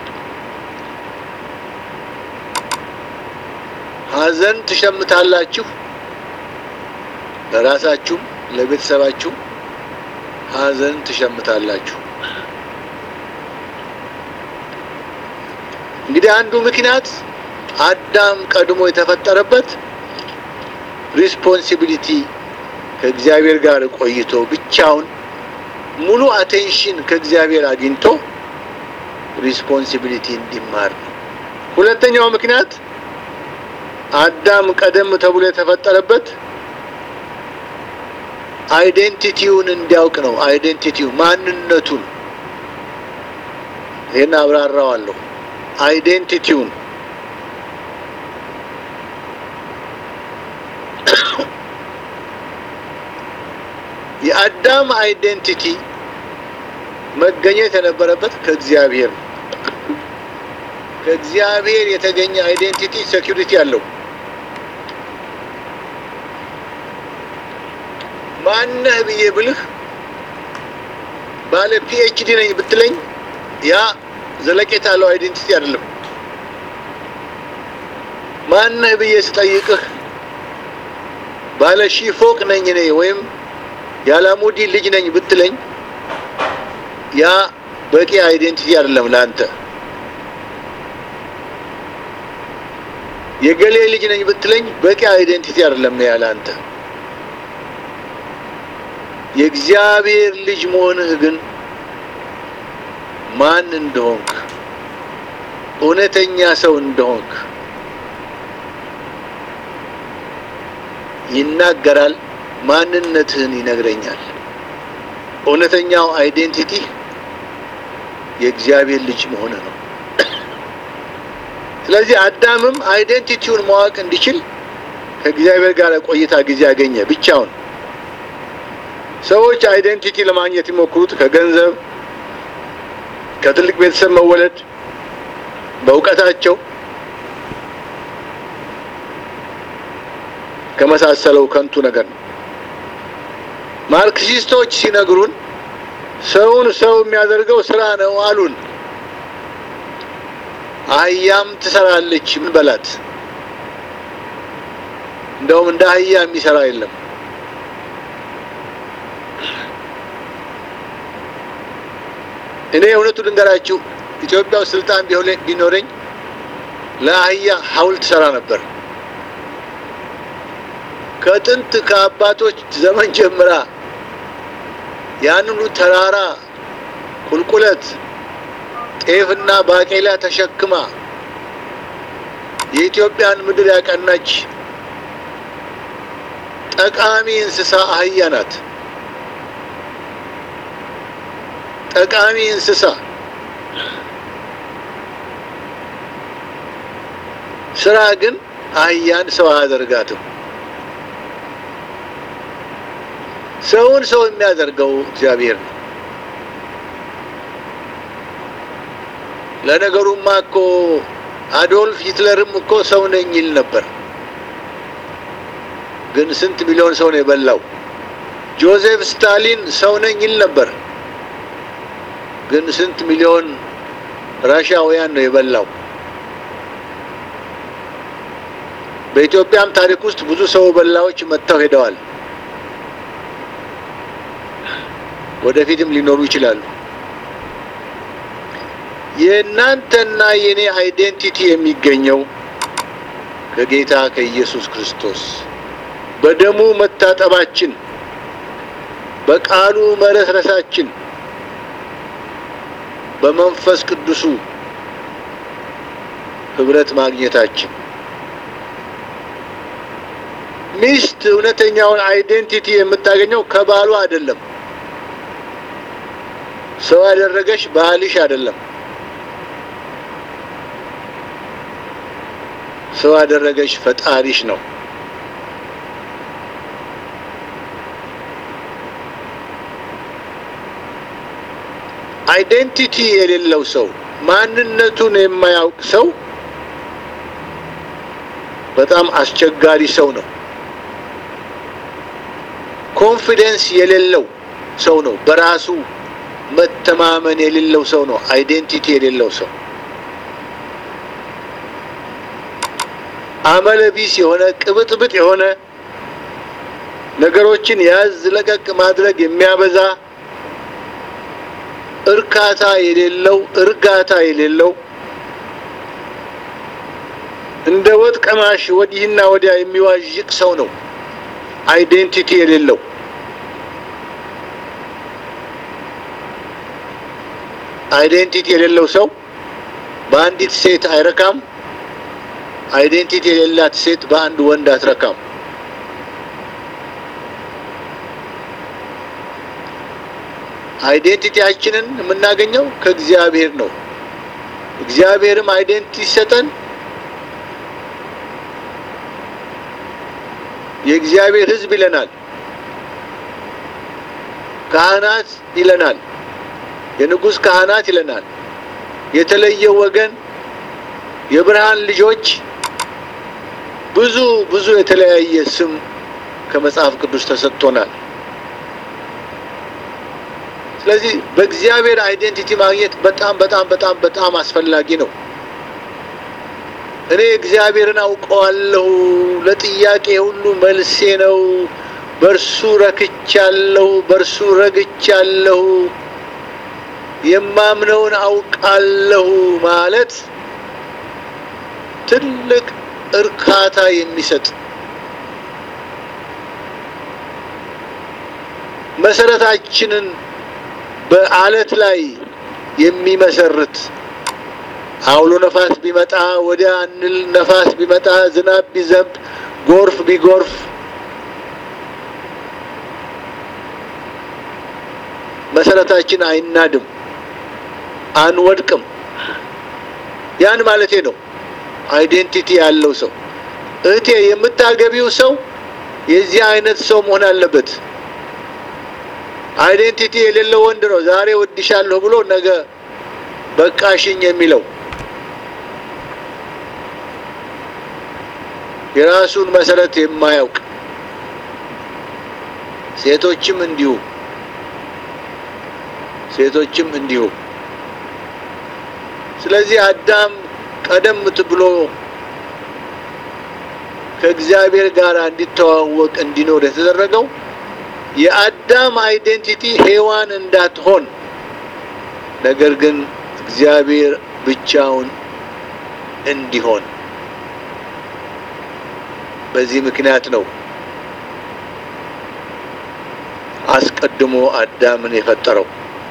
ሐዘን ትሸምታላችሁ፣ ለራሳችሁም ለቤተሰባችሁ ሐዘን ትሸምታላችሁ። እንግዲህ አንዱ ምክንያት አዳም ቀድሞ የተፈጠረበት ሪስፖንሲቢሊቲ ከእግዚአብሔር ጋር ቆይቶ ብቻውን ሙሉ አቴንሽን ከእግዚአብሔር አግኝቶ ሪስፖንሲቢሊቲ እንዲማር ነው። ሁለተኛው ምክንያት አዳም ቀደም ተብሎ የተፈጠረበት አይዴንቲቲውን እንዲያውቅ ነው። አይዴንቲቲው ማንነቱን፣ ይህን አብራራዋለሁ። አይዴንቲቲውን የአዳም አይዴንቲቲ መገኘት የነበረበት ከእግዚአብሔር ነው። ከእግዚአብሔር የተገኘ አይዴንቲቲ ሴኪሪቲ አለው። ማነህ ብዬ ብልህ ባለ ፒኤችዲ ነኝ ብትለኝ ያ ዘለቄታ ያለው አይዴንቲቲ አይደለም። ማነህ ብዬ ስጠይቅህ ባለ ሺህ ፎቅ ነኝ እኔ ወይም የአላሙዲ ልጅ ነኝ ብትለኝ ያ በቂ አይዴንቲቲ አይደለም ለአንተ። የገሌ ልጅ ነኝ ብትለኝ በቂ አይዴንቲቲ አይደለም ያ ለአንተ። የእግዚአብሔር ልጅ መሆንህ ግን ማን እንደሆንክ እውነተኛ ሰው እንደሆንክ ይናገራል። ማንነትህን ይነግረኛል። እውነተኛው አይዴንቲቲ የእግዚአብሔር ልጅ መሆንህ ነው። ስለዚህ አዳምም አይዴንቲቲውን ማወቅ እንዲችል ከእግዚአብሔር ጋር ቆይታ ጊዜ አገኘ ብቻውን። ሰዎች አይዴንቲቲ ለማግኘት የሚሞክሩት ከገንዘብ፣ ከትልቅ ቤተሰብ መወለድ፣ በእውቀታቸው ከመሳሰለው ከንቱ ነገር ነው። ማርክሲስቶች ሲነግሩን ሰውን ሰው የሚያደርገው ስራ ነው አሉን። አህያም ትሰራለች ምን በላት። እንደውም እንደ አህያ የሚሰራ የለም። እኔ እውነቱ ልንገራችሁ ኢትዮጵያ ውስጥ ስልጣን ቢኖረኝ ለአህያ ሐውልት ሰራ ነበር። ከጥንት ከአባቶች ዘመን ጀምራ ያንኑ ተራራ ቁልቁለት ጤፍና ባቄላ ተሸክማ የኢትዮጵያን ምድር ያቀናች ጠቃሚ እንስሳ አህያ ናት። ጠቃሚ እንስሳ ስራ ግን አህያን ሰው አያደርጋትም። ሰውን ሰው የሚያደርገው እግዚአብሔር ነው። ለነገሩማ እኮ አዶልፍ ሂትለርም እኮ ሰው ነኝ ይል ነበር። ግን ስንት ሚሊዮን ሰው ነው የበላው? ጆዜፍ ስታሊን ሰው ነኝ ይል ነበር። ግን ስንት ሚሊዮን ራሻውያን ነው የበላው? በኢትዮጵያም ታሪክ ውስጥ ብዙ ሰው በላዎች መጥተው ሄደዋል። ወደፊትም ሊኖሩ ይችላሉ። የእናንተና የኔ አይዴንቲቲ የሚገኘው ከጌታ ከኢየሱስ ክርስቶስ በደሙ መታጠባችን፣ በቃሉ መረስረሳችን፣ በመንፈስ ቅዱሱ ህብረት ማግኘታችን ሚስት እውነተኛውን አይዴንቲቲ የምታገኘው ከባሏ አይደለም። ሰው ያደረገሽ ባልሽ አይደለም። ሰው ያደረገሽ ፈጣሪሽ ነው። አይዴንቲቲ የሌለው ሰው ማንነቱን የማያውቅ ሰው በጣም አስቸጋሪ ሰው ነው። ኮንፊደንስ የሌለው ሰው ነው። በራሱ መተማመን የሌለው ሰው ነው። አይዴንቲቲ የሌለው ሰው አመለቢስ የሆነ ቅብጥብጥ የሆነ ነገሮችን ያዝ ለቀቅ ማድረግ የሚያበዛ እርካታ የሌለው እርጋታ የሌለው እንደ ወጥ ቀማሽ ወዲህና ወዲያ የሚዋዥቅ ሰው ነው። አይዴንቲቲ የሌለው አይዴንቲቲ የሌለው ሰው በአንዲት ሴት አይረካም። አይዴንቲቲ የሌላት ሴት በአንድ ወንድ አትረካም። አይዴንቲቲያችንን የምናገኘው ከእግዚአብሔር ነው። እግዚአብሔርም አይዴንቲቲ ሲሰጠን የእግዚአብሔር ሕዝብ ይለናል። ካህናት ይለናል። የንጉሥ ካህናት ይለናል። የተለየ ወገን፣ የብርሃን ልጆች፣ ብዙ ብዙ የተለያየ ስም ከመጽሐፍ ቅዱስ ተሰጥቶናል። ስለዚህ በእግዚአብሔር አይዴንቲቲ ማግኘት በጣም በጣም በጣም በጣም አስፈላጊ ነው። እኔ እግዚአብሔርን አውቀዋለሁ፣ ለጥያቄ ሁሉ መልሴ ነው፣ በእርሱ ረክቻለሁ፣ በእርሱ ረግቻለሁ፣ የማምነውን አውቃለሁ ማለት ትልቅ እርካታ የሚሰጥ መሰረታችንን በአለት ላይ የሚመሰርት አውሎ ነፋስ ቢመጣ ወዲያ እንል፣ ነፋስ ቢመጣ፣ ዝናብ ቢዘንብ፣ ጎርፍ ቢጎርፍ መሰረታችን አይናድም፣ አንወድቅም። ያን ማለቴ ነው። አይዴንቲቲ ያለው ሰው እህቴ፣ የምታገቢው ሰው የዚህ አይነት ሰው መሆን አለበት። አይዴንቲቲ የሌለው ወንድ ነው ዛሬ ወድሻለሁ ብሎ ነገ በቃሽኝ የሚለው የራሱን መሰረት የማያውቅ ሴቶችም እንዲሁ ሴቶችም እንዲሁ። ስለዚህ አዳም ቀደም ብሎ ከእግዚአብሔር ጋር እንዲተዋወቅ እንዲኖር የተደረገው የአዳም አይዴንቲቲ ሔዋን እንዳትሆን ነገር ግን እግዚአብሔር ብቻውን እንዲሆን በዚህ ምክንያት ነው አስቀድሞ አዳምን የፈጠረው።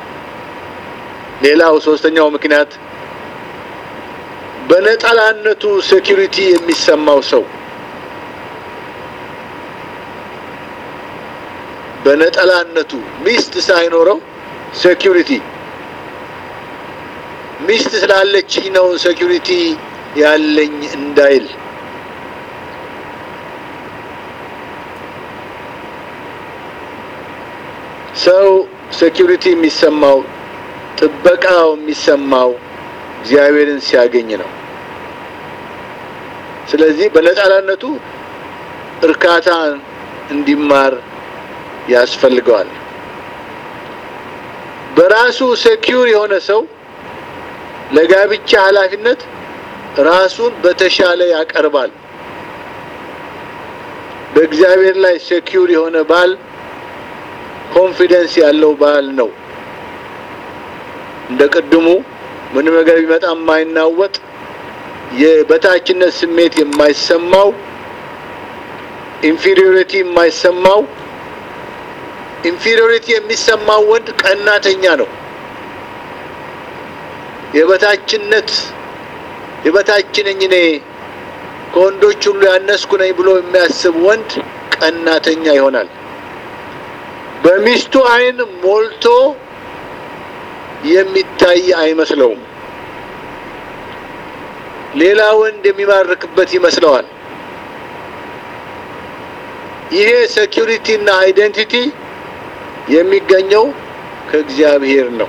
ሌላው ሶስተኛው ምክንያት በነጠላነቱ ሴኪሪቲ የሚሰማው ሰው በነጠላነቱ ሚስት ሳይኖረው ሴኪሪቲ ሚስት ስላለችኝ ነው ሴኪሪቲ ያለኝ እንዳይል ሰው ሴኪሪቲ የሚሰማው ጥበቃው የሚሰማው እግዚአብሔርን ሲያገኝ ነው። ስለዚህ በነጠላነቱ እርካታ እንዲማር ያስፈልገዋል። በራሱ ሴኪዩር የሆነ ሰው ለጋብቻ ኃላፊነት ራሱን በተሻለ ያቀርባል። በእግዚአብሔር ላይ ሴኪዩር የሆነ ባል ኮንፊደንስ ያለው ባል ነው። እንደ ቅድሙ ምንም ነገር ቢመጣ የማይናወጥ የበታችነት ስሜት የማይሰማው ኢንፌሪዮሪቲ የማይሰማው ኢንፌሪዮሪቲ የሚሰማው ወንድ ቀናተኛ ነው። የበታችነት የበታች ነኝ እኔ ከወንዶች ሁሉ ያነስኩ ነኝ ብሎ የሚያስብ ወንድ ቀናተኛ ይሆናል። በሚስቱ ዓይን ሞልቶ የሚታይ አይመስለውም። ሌላ ወንድ የሚማርክበት ይመስለዋል። ይሄ ሴኪሪቲ እና አይዴንቲቲ የሚገኘው ከእግዚአብሔር ነው።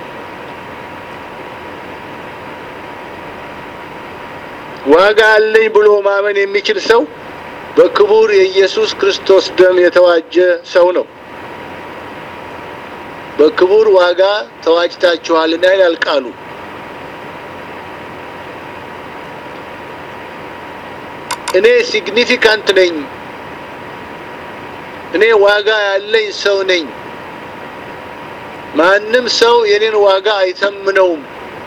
ዋጋ አለኝ ብሎ ማመን የሚችል ሰው በክቡር የኢየሱስ ክርስቶስ ደም የተዋጀ ሰው ነው። በክቡር ዋጋ ተዋጅታችኋልና ይላል ቃሉ። እኔ ሲግኒፊካንት ነኝ፣ እኔ ዋጋ ያለኝ ሰው ነኝ፣ ማንም ሰው የኔን ዋጋ አይተምነውም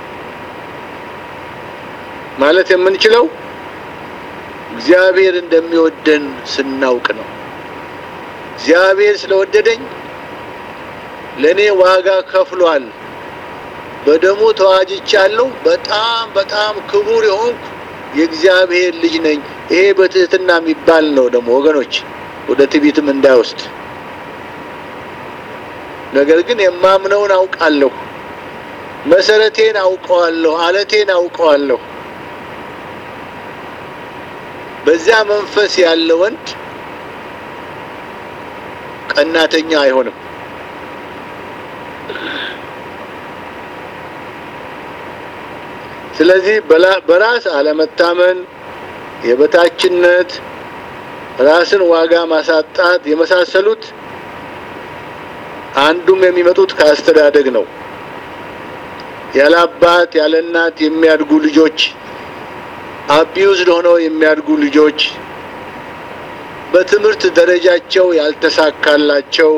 ማለት የምንችለው እግዚአብሔር እንደሚወደን ስናውቅ ነው። እግዚአብሔር ስለወደደኝ ለእኔ ዋጋ ከፍሏል፣ በደሙ ተዋጅቻለሁ፣ በጣም በጣም ክቡር የሆንኩ የእግዚአብሔር ልጅ ነኝ። ይሄ በትህትና የሚባል ነው ደግሞ ወገኖች፣ ወደ ትዕቢትም እንዳይወስድ። ነገር ግን የማምነውን አውቃለሁ፣ መሰረቴን አውቀዋለሁ፣ አለቴን አውቀዋለሁ። በዚያ መንፈስ ያለ ወንድ ቀናተኛ አይሆንም። ስለዚህ በራስ አለመታመን፣ የበታችነት፣ ራስን ዋጋ ማሳጣት የመሳሰሉት አንዱም የሚመጡት ከአስተዳደግ ነው። ያለ አባት ያለ እናት የሚያድጉ ልጆች፣ አቢዩዝድ ሆነው የሚያድጉ ልጆች፣ በትምህርት ደረጃቸው ያልተሳካላቸው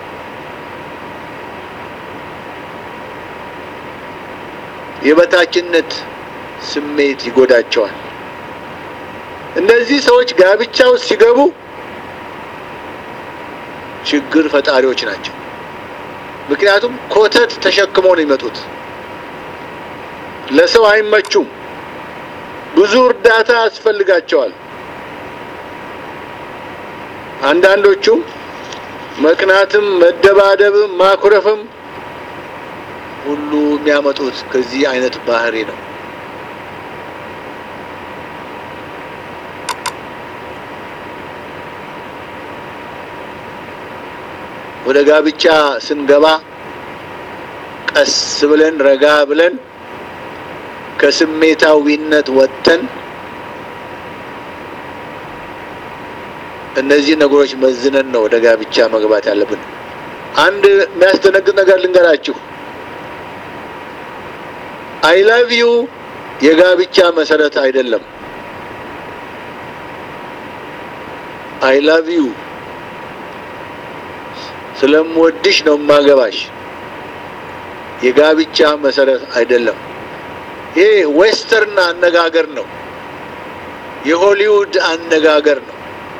የበታችነት ስሜት ይጎዳቸዋል። እነዚህ ሰዎች ጋብቻ ውስጥ ሲገቡ ችግር ፈጣሪዎች ናቸው። ምክንያቱም ኮተት ተሸክመው ነው የሚመጡት። ለሰው አይመቹም። ብዙ እርዳታ ያስፈልጋቸዋል። አንዳንዶቹም መቅናትም፣ መደባደብም፣ ማኩረፍም ሁሉ የሚያመጡት ከዚህ አይነት ባህሪ ነው። ወደ ጋብቻ ስንገባ ቀስ ብለን ረጋ ብለን ከስሜታዊነት ወጥተን እነዚህ ነገሮች መዝነን ነው ወደ ጋብቻ መግባት ያለብን። አንድ የሚያስደነግጥ ነገር ልንገራችሁ። አይ ላቭ ዩ የጋብቻ መሰረት አይደለም። አይ ላቭ ዩ ስለምወድሽ ነው ማገባሽ የጋብቻ መሰረት አይደለም። ይሄ ዌስተርን አነጋገር ነው፣ የሆሊውድ አነጋገር ነው።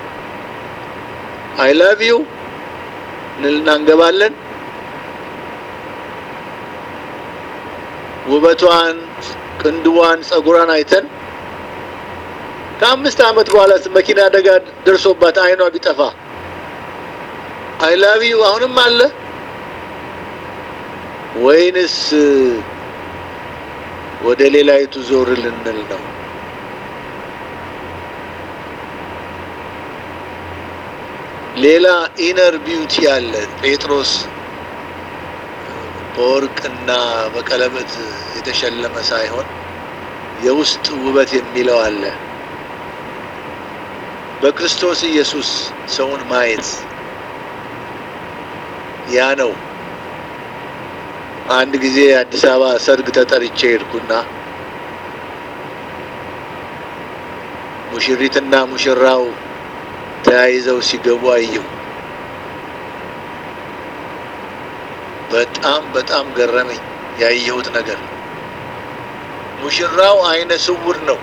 አይ ላቭ ዩ እንልና እንገባለን። ውበቷን፣ ቅንድቧን፣ ጸጉሯን አይተን ከአምስት ዓመት በኋላ መኪና አደጋ ደርሶባት አይኗ ቢጠፋ አይ ላቭ ዩ አሁንም አለ ወይንስ ወደ ሌላይቱ ዞር ልንል ነው? ሌላ ኢነር ቢዩቲ አለ። ጴጥሮስ በወርቅና በቀለበት የተሸለመ ሳይሆን የውስጥ ውበት የሚለው አለ። በክርስቶስ ኢየሱስ ሰውን ማየት ያ ነው። አንድ ጊዜ አዲስ አበባ ሰርግ ተጠርቼ ሄድኩና ሙሽሪትና ሙሽራው ተያይዘው ሲገቡ አየሁ። በጣም በጣም ገረመኝ ያየሁት ነገር። ሙሽራው አይነ ስውር ነው።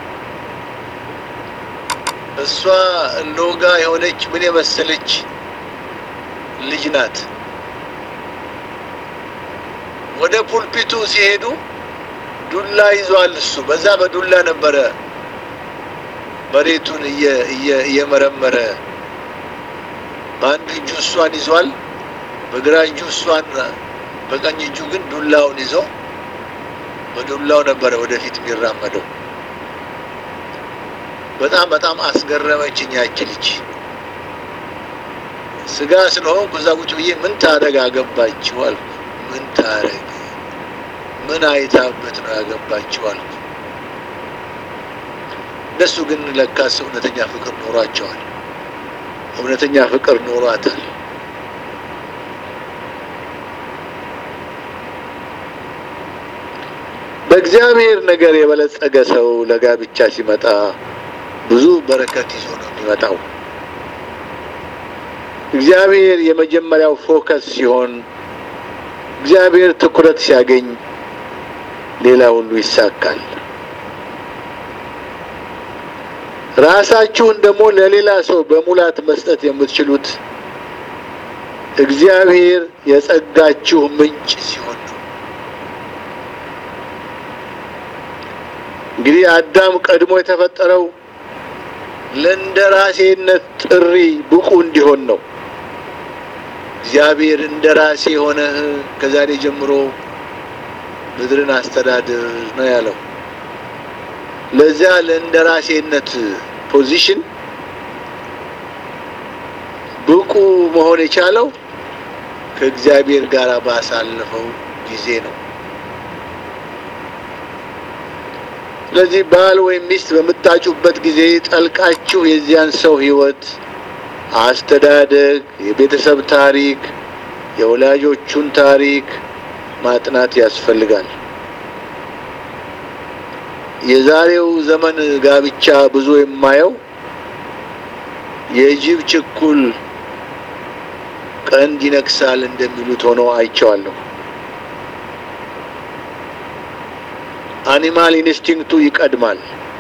እሷ ሎጋ የሆነች ምን የመሰለች ልጅ ናት። ወደ ፑልፒቱ ሲሄዱ ዱላ ይዟል። እሱ በዛ በዱላ ነበረ መሬቱን እየመረመረ በአንድ እጁ እሷን ይዟል፣ በግራ እጁ እሷን፣ በቀኝ እጁ ግን ዱላውን ይዞ በዱላው ነበረ ወደፊት የሚራመደው። በጣም በጣም አስገረመችኝ ያች ልጅ። ስጋ ስለሆንኩ እዛ ቁጭ ብዬ ምን ታረግ አገባችው አልኩ። ምን ታረግ ምን አይታበት ነው ያገባችው አልኩ። እነሱ ግን ለካስ እውነተኛ ፍቅር ኖሯቸዋል። እውነተኛ ፍቅር ኖሯታል። በእግዚአብሔር ነገር የበለጸገ ሰው ለጋብቻ ሲመጣ ብዙ በረከት ይዞ ነው የሚመጣው። እግዚአብሔር የመጀመሪያው ፎከስ ሲሆን፣ እግዚአብሔር ትኩረት ሲያገኝ ሌላ ሁሉ ይሳካል። ራሳችሁን ደግሞ ለሌላ ሰው በሙላት መስጠት የምትችሉት እግዚአብሔር የጸጋችሁ ምንጭ ሲሆን ነው። እንግዲህ አዳም ቀድሞ የተፈጠረው ለእንደራሴነት ጥሪ ብቁ እንዲሆን ነው። እግዚአብሔር እንደራሴ ሆነህ ከዛሬ ጀምሮ ምድርን አስተዳድር ነው ያለው። ለዚያ ለእንደራሴነት ፖዚሽን ብቁ መሆን የቻለው ከእግዚአብሔር ጋር ባሳለፈው ጊዜ ነው። ስለዚህ ባል ወይም ሚስት በምታጩበት ጊዜ ጠልቃችሁ የዚያን ሰው ሕይወት፣ አስተዳደግ፣ የቤተሰብ ታሪክ፣ የወላጆቹን ታሪክ ማጥናት ያስፈልጋል። የዛሬው ዘመን ጋብቻ ብዙ የማየው የጅብ ችኩል ቀንድ ይነክሳል እንደሚሉት ሆኖ አይቼዋለሁ። አኒማል ኢንስቲንክቱ ይቀድማል።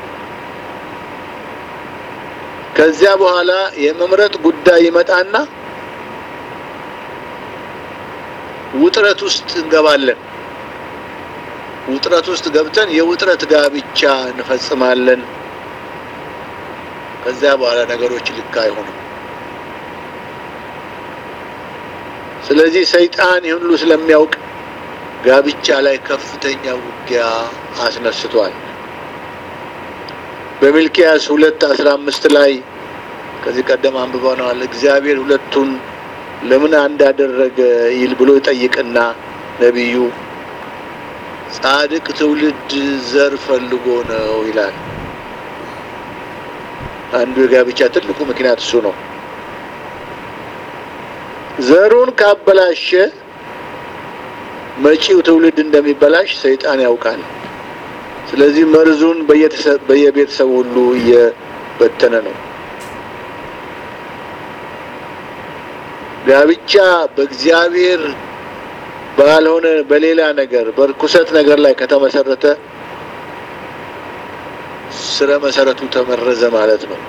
ከዚያ በኋላ የመምረጥ ጉዳይ ይመጣና ውጥረት ውስጥ እንገባለን። ውጥረት ውስጥ ገብተን የውጥረት ጋብቻ እንፈጽማለን። ከዚያ በኋላ ነገሮች ልክ አይሆኑም። ስለዚህ ሰይጣን ይህን ሁሉ ስለሚያውቅ ጋብቻ ላይ ከፍተኛ ውጊያ አስነስቷል። በሚልኪያስ ሁለት አስራ አምስት ላይ ከዚህ ቀደም አንብበነዋል። እግዚአብሔር ሁለቱን ለምን አንድ አደረገ ይል ብሎ ይጠይቅና ነቢዩ ጻድቅ ትውልድ ዘር ፈልጎ ነው ይላል። አንዱ የጋብቻ ትልቁ ምክንያት እሱ ነው። ዘሩን ካበላሸ መጪው ትውልድ እንደሚበላሽ ሰይጣን ያውቃል። ስለዚህ መርዙን በየቤተሰቡ ሁሉ እየበተነ ነው። ጋብቻ በእግዚአብሔር ባልሆነ በሌላ ነገር በርኩሰት ነገር ላይ ከተመሰረተ ስረ መሰረቱ ተመረዘ ማለት ነው።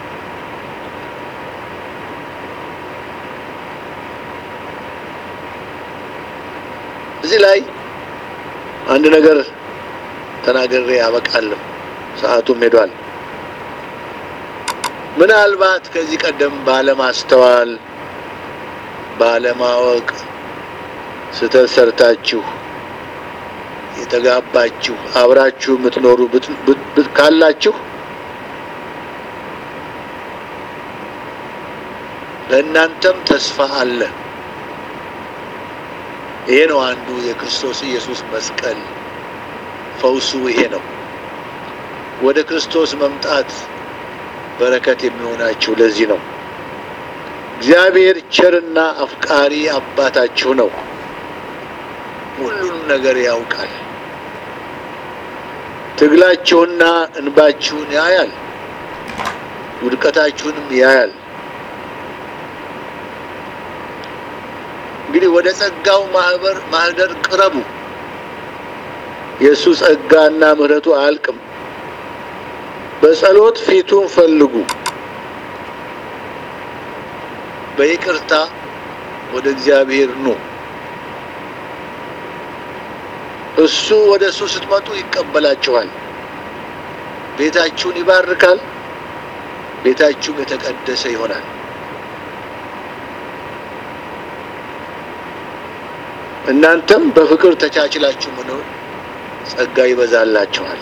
እዚህ ላይ አንድ ነገር ተናግሬ ያበቃለሁ። ሰዓቱም ሄዷል። ምናልባት ከዚህ ቀደም ባለማስተዋል ባለማወቅ ስህተት ሰርታችሁ የተጋባችሁ አብራችሁ የምትኖሩ ካላችሁ ለእናንተም ተስፋ አለ። ይሄ ነው አንዱ የክርስቶስ ኢየሱስ መስቀል ፈውሱ ይሄ ነው። ወደ ክርስቶስ መምጣት በረከት የሚሆናችሁ ለዚህ ነው። እግዚአብሔር ቸርና አፍቃሪ አባታችሁ ነው። ሁሉንም ነገር ያውቃል። ትግላችሁና እንባችሁን ያያል፣ ውድቀታችሁንም ያያል። እንግዲህ ወደ ጸጋው ማህበር ማህደር ቅረቡ። የእሱ ጸጋና ምሕረቱ አያልቅም። በጸሎት ፊቱን ፈልጉ። በይቅርታ ወደ እግዚአብሔር ኑ። እሱ ወደ እሱ ስትመጡ ይቀበላችኋል። ቤታችሁን ይባርካል። ቤታችሁም የተቀደሰ ይሆናል። እናንተም በፍቅር ተቻችላችሁ መኖር ጸጋ ይበዛላችኋል።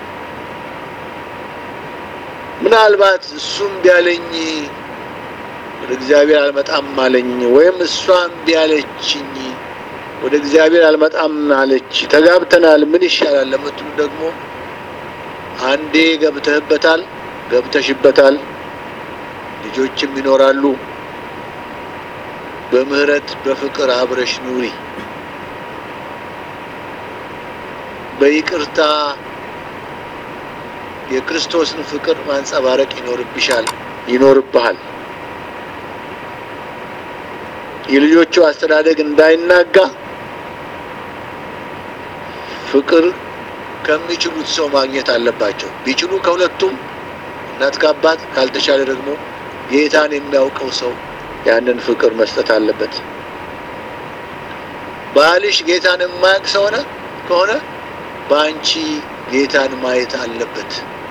ምናልባት እሱም ቢያለኝ ወደ እግዚአብሔር አልመጣም አለኝ፣ ወይም እሷም ቢያለችኝ ወደ እግዚአብሔር አልመጣም አለች፣ ተጋብተናል፣ ምን ይሻላል ለምትሉ ደግሞ አንዴ ገብተህበታል፣ ገብተሽበታል፣ ልጆችም ይኖራሉ። በምህረት በፍቅር አብረሽ ኑሪ። በይቅርታ የክርስቶስን ፍቅር ማንጸባረቅ ይኖርብሻል፣ ይኖርብሃል። የልጆቹ አስተዳደግ እንዳይናጋ ፍቅር ከሚችሉት ሰው ማግኘት አለባቸው። ቢችሉ ከሁለቱም እናት ከአባት፣ ካልተቻለ ደግሞ ጌታን የሚያውቀው ሰው ያንን ፍቅር መስጠት አለበት። ባልሽ ጌታን የማያውቅ ሰው ሆነ ከሆነ በአንቺ ጌታን ማየት አለበት።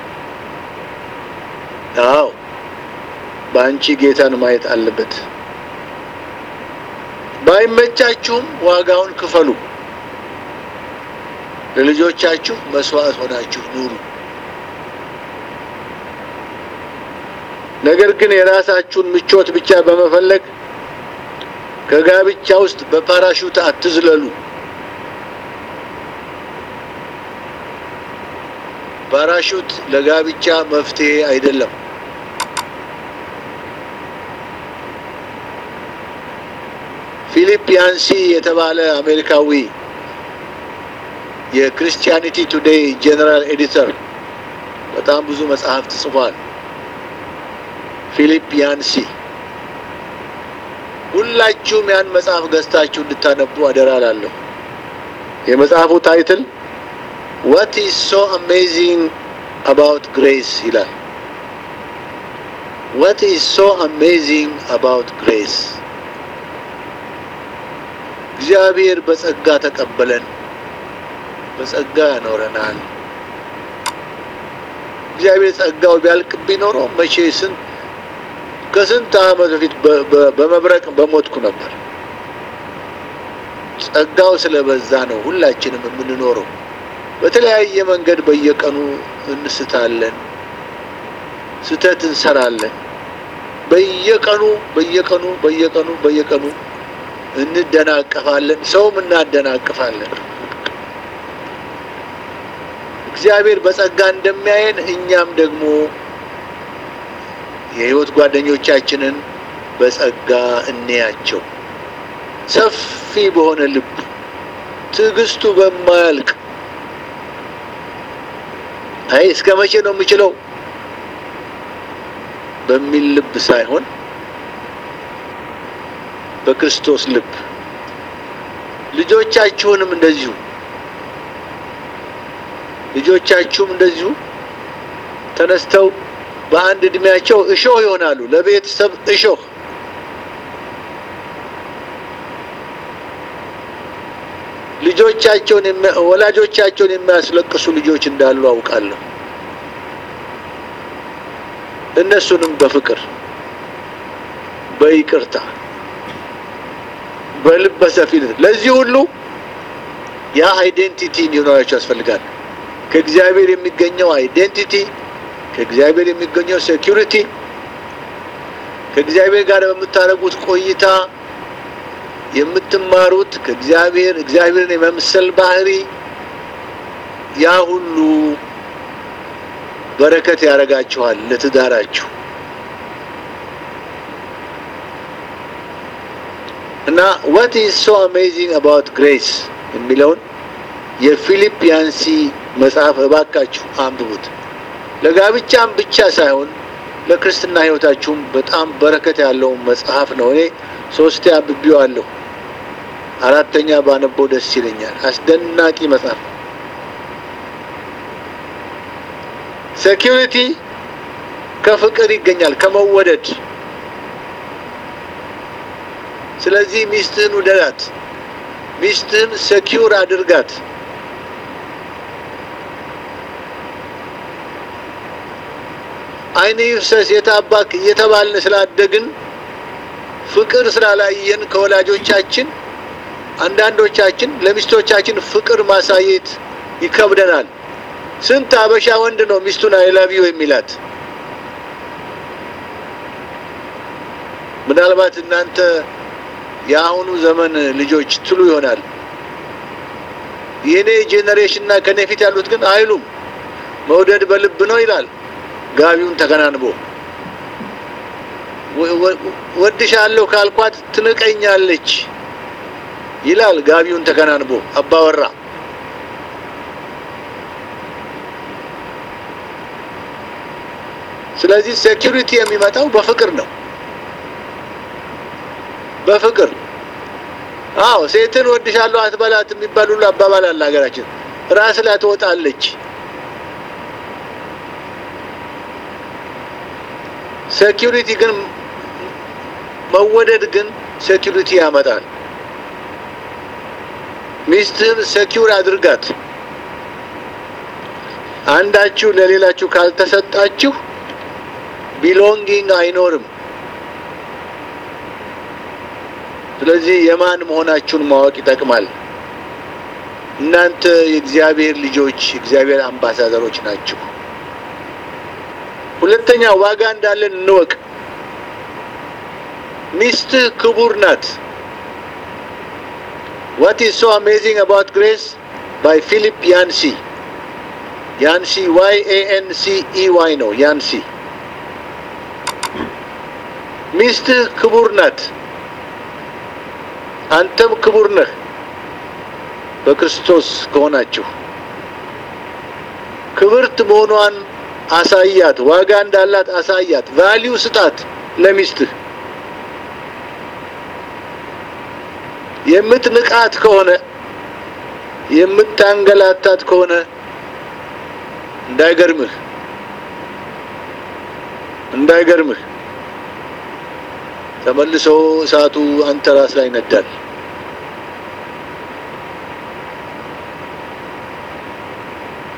አዎ በአንቺ ጌታን ማየት አለበት። ባይመቻችሁም ዋጋውን ክፈሉ። ለልጆቻችሁ መስዋዕት ሆናችሁ ኑሩ። ነገር ግን የራሳችሁን ምቾት ብቻ በመፈለግ ከጋብቻ ውስጥ በፓራሹት አትዝለሉ። ፓራሹት ለጋብቻ መፍትሄ አይደለም። ፊሊፕ ያንሲ የተባለ አሜሪካዊ የክርስቲያኒቲ ቱዴይ ጄኔራል ኤዲተር በጣም ብዙ መጽሐፍት ጽፏል። ፊሊፕ ያንሲ ሁላችሁም ያን መጽሐፍ ገዝታችሁ እንድታነቡ አደራ እላለሁ። የመጽሐፉ ታይትል ዋት ኢዝ ሶ አሜዚንግ አባውት ግሬስ ይላል። ዋት ኢዝ ሶ አሜዚንግ አባውት ግሬስ እግዚአብሔር በጸጋ ተቀበለን፣ በጸጋ ያኖረናል። እግዚአብሔር ጸጋው ቢያልቅብኝ ኖሮ መቼ ስንት ከስንት ዓመት በፊት በመብረቅ በሞትኩ ነበር። ጸጋው ስለበዛ ነው ሁላችንም የምንኖረው። በተለያየ መንገድ በየቀኑ እንስታለን፣ ስተት እንሰራለን። በየቀኑ በየቀኑ በየቀኑ በየቀኑ እንደናቀፋለን፣ ሰውም እናደናቅፋለን። እግዚአብሔር በጸጋ እንደሚያየን እኛም ደግሞ የሕይወት ጓደኞቻችንን በጸጋ እንያቸው። ሰፊ በሆነ ልብ ትዕግስቱ በማያልቅ አይ እስከ መቼ ነው የምችለው በሚል ልብ ሳይሆን በክርስቶስ ልብ ልጆቻችሁንም እንደዚሁ ልጆቻችሁም እንደዚሁ ተነስተው በአንድ እድሜያቸው እሾህ ይሆናሉ፣ ለቤተሰብ እሾህ። ልጆቻቸውን ወላጆቻቸውን የሚያስለቅሱ ልጆች እንዳሉ አውቃለሁ። እነሱንም በፍቅር በይቅርታ በልበ ሰፊነት ለዚህ ሁሉ ያ አይዴንቲቲ እንዲኖራቸው ያስፈልጋል። ከእግዚአብሔር የሚገኘው አይዴንቲቲ፣ ከእግዚአብሔር የሚገኘው ሴኪሪቲ፣ ከእግዚአብሔር ጋር በምታደርጉት ቆይታ የምትማሩት ከእግዚአብሔር እግዚአብሔርን የመምሰል ባህሪ ያ ሁሉ በረከት ያደርጋችኋል ለትዳራችሁ እና what is so amazing about grace የሚለውን የፊሊፒያንሲ መጽሐፍ እባካችሁ አንብቡት። ለጋብቻም ብቻ ሳይሆን ለክርስትና ሕይወታችሁም በጣም በረከት ያለው መጽሐፍ ነው። እኔ ሶስቴ አንብቤዋለሁ። አራተኛ ባነበው ደስ ይለኛል። አስደናቂ መጽሐፍ ነው። ሴኪሪቲ ከፍቅር ይገኛል፣ ከመወደድ። ስለዚህ ሚስትህን ውደዳት፣ ሚስትህን ሴኪውር አድርጋት። ዓይን ይፍሰስ የታባክ እየተባልን ስላደግን ፍቅር ስላላየን ከወላጆቻችን አንዳንዶቻችን ለሚስቶቻችን ፍቅር ማሳየት ይከብደናል። ስንት አበሻ ወንድ ነው ሚስቱን አይላቪው የሚላት? ምናልባት እናንተ የአሁኑ ዘመን ልጆች ትሉ ይሆናል። የኔ ጄኔሬሽን እና ከኔ ፊት ያሉት ግን አይሉም። መውደድ በልብ ነው ይላል ጋቢውን ተከናንቦ። ወድሻለሁ ካልኳት ትንቀኛለች ይላል ጋቢውን ተከናንቦ አባወራ። ስለዚህ ሴኪሪቲ የሚመጣው በፍቅር ነው። በፍቅር አዎ፣ ሴትን ወድሻለሁ አትበላት የሚባል ሁሉ አባባል አለ ሀገራችን። ራስ ላይ ትወጣለች። ሴኪሪቲ ግን መወደድ ግን ሴኪሪቲ ያመጣል። ሚስትህን ሴኪውር አድርጋት። አንዳችሁ ለሌላችሁ ካልተሰጣችሁ ቢሎንጊንግ አይኖርም። ስለዚህ የማን መሆናችሁን ማወቅ ይጠቅማል። እናንተ የእግዚአብሔር ልጆች፣ የእግዚአብሔር አምባሳደሮች ናችሁ። ሁለተኛ ዋጋ እንዳለን እንወቅ። ሚስትህ ክቡር ናት። What is so amazing about grace? By Philip Yancey. ያንሲ ዋይ ኤ ኤን ሲ ኢ ዋይ ነው። ያንሲ ሚስትህ ክቡር ናት፣ አንተም ክቡር ነህ በክርስቶስ ከሆናችሁ። ክብርት መሆኗን አሳያት፣ ዋጋ እንዳላት አሳያት፣ ቫሊዩ ስጣት ለሚስትህ። የምትንቃት ከሆነ የምታንገላታት ከሆነ እንዳይገርምህ እንዳይገርምህ ተመልሶ እሳቱ አንተ ራስ ላይ ይነዳል።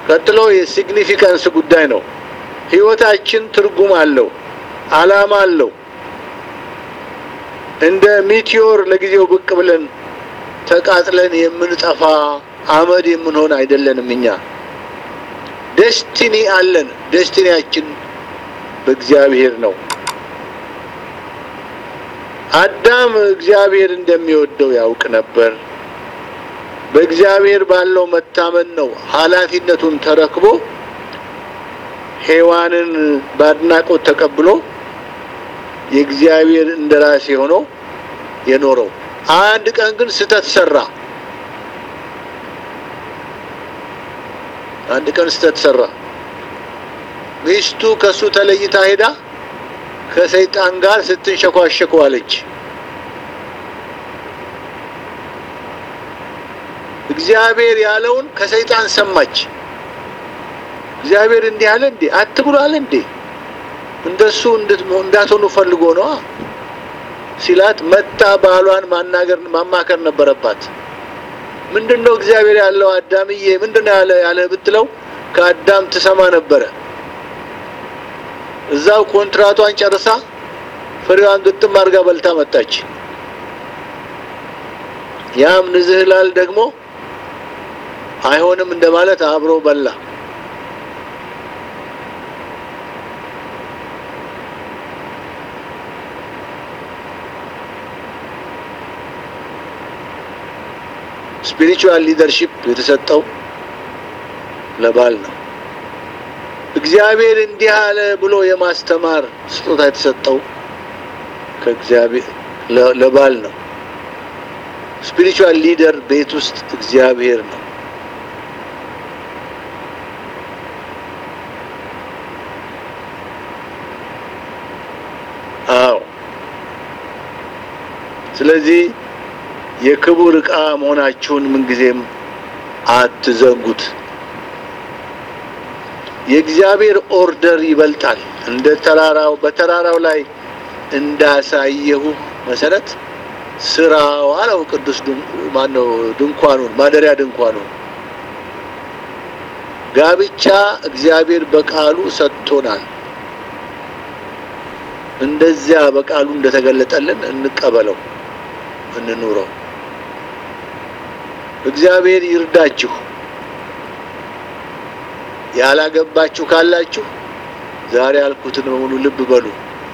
ቀጥሎ የሲግኒፊካንስ ጉዳይ ነው። ህይወታችን ትርጉም አለው፣ አላማ አለው። እንደ ሚቲዮር ለጊዜው ብቅ ብለን ተቃጥለን የምንጠፋ አመድ የምንሆን አይደለንም። እኛ ደስቲኒ አለን። ደስቲኒያችን በእግዚአብሔር ነው። አዳም እግዚአብሔር እንደሚወደው ያውቅ ነበር። በእግዚአብሔር ባለው መታመን ነው ኃላፊነቱን ተረክቦ ሔዋንን በአድናቆት ተቀብሎ የእግዚአብሔር እንደራሴ ሆኖ የኖረው። አንድ ቀን ግን ስህተት ሰራ። አንድ ቀን ስህተት ሰራ። ሚስቱ ከሱ ተለይታ ሄዳ ከሰይጣን ጋር ስትንሸኳሸክ ዋለች። እግዚአብሔር ያለውን ከሰይጣን ሰማች። እግዚአብሔር እንዲህ አለ እንዴ? አትብሉ አለ እንዴ? እንደሱ እንዳትሆኑ ፈልጎ ነዋ ሲላት መታ ባሏን ማናገር ማማከር ነበረባት። ምንድነው እግዚአብሔር ያለው አዳምዬ ምንድነው ያለ ያለ ብትለው ከአዳም ትሰማ ነበረ። እዛው ኮንትራቷን ጨርሳ ፍሬዋን ግጥም አድርጋ በልታ መጣች። ያም ንዝህላል ደግሞ አይሆንም እንደማለት አብሮ በላ። ስፒሪቹዋል ሊደርሺፕ የተሰጠው ለባል ነው። እግዚአብሔር እንዲህ አለ ብሎ የማስተማር ስጦታ የተሰጠው ከእግዚአብሔር ለባል ነው። ስፒሪቹዋል ሊደር ቤት ውስጥ እግዚአብሔር ነው። አዎ። ስለዚህ የክቡር ዕቃ መሆናችሁን ምንጊዜም አትዘንጉት። የእግዚአብሔር ኦርደር ይበልጣል። እንደ ተራራው በተራራው ላይ እንዳሳየሁ መሰረት ስራው አለው ቅዱስ ማነው ድንኳኑን ማደሪያ ድንኳኑን ጋብቻ እግዚአብሔር በቃሉ ሰጥቶናል። እንደዚያ በቃሉ እንደተገለጠልን እንቀበለው፣ እንኑረው። እግዚአብሔር ይርዳችሁ። ያላገባችሁ ካላችሁ ዛሬ ያልኩትን በሙሉ ልብ በሉ።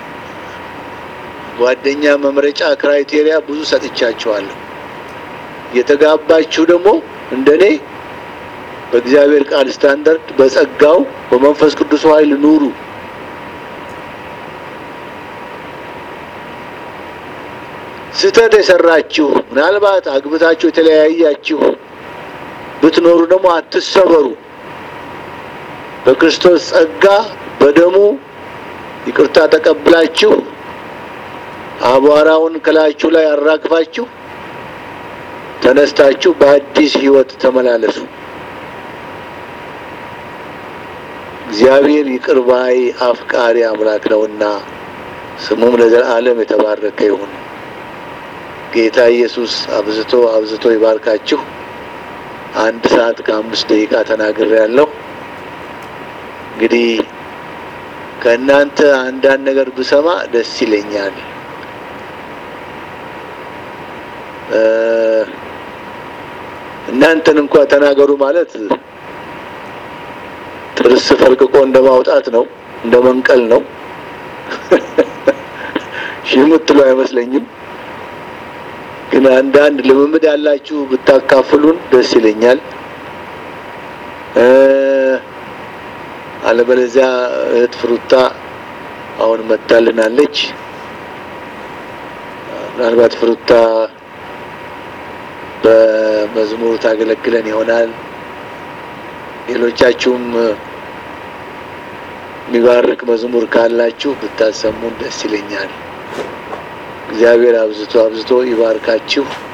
ጓደኛ መምረጫ ክራይቴሪያ ብዙ ሰጥቻችኋለሁ። የተጋባችሁ ደግሞ እንደኔ በእግዚአብሔር ቃል ስታንዳርድ በጸጋው በመንፈስ ቅዱስ ኃይል ኑሩ። ስህተት የሰራችሁ ምናልባት አግብታችሁ የተለያያችሁ ብትኖሩ ደግሞ አትሰበሩ። በክርስቶስ ጸጋ በደሙ ይቅርታ ተቀብላችሁ አቧራውን ከላያችሁ ላይ አራግፋችሁ ተነስታችሁ በአዲስ ሕይወት ተመላለሱ። እግዚአብሔር ይቅር ባይ አፍቃሪ አምላክ ነውና ስሙም ለዘላለም የተባረከ ይሁን። ጌታ ኢየሱስ አብዝቶ አብዝቶ ይባርካችሁ። አንድ ሰዓት ከአምስት ደቂቃ ተናግሬ ያለው እንግዲህ ከእናንተ አንዳንድ ነገር ብሰማ ደስ ይለኛል። እናንተን እንኳ ተናገሩ ማለት ጥርስ ፈልቅቆ እንደ ማውጣት ነው፣ እንደ መንቀል ነው። ሺህ የምትሉ አይመስለኝም። ግን አንዳንድ ልምምድ ያላችሁ ብታካፍሉን ደስ ይለኛል። አለበለዚያ እህት ፍሩታ አሁን መታልናለች። ምናልባት ፍሩታ በመዝሙር ታገለግለን ይሆናል። ሌሎቻችሁም የሚባርክ መዝሙር ካላችሁ ብታሰሙን ደስ ይለኛል። እግዚአብሔር አብዝቶ አብዝቶ ይባርካችሁ።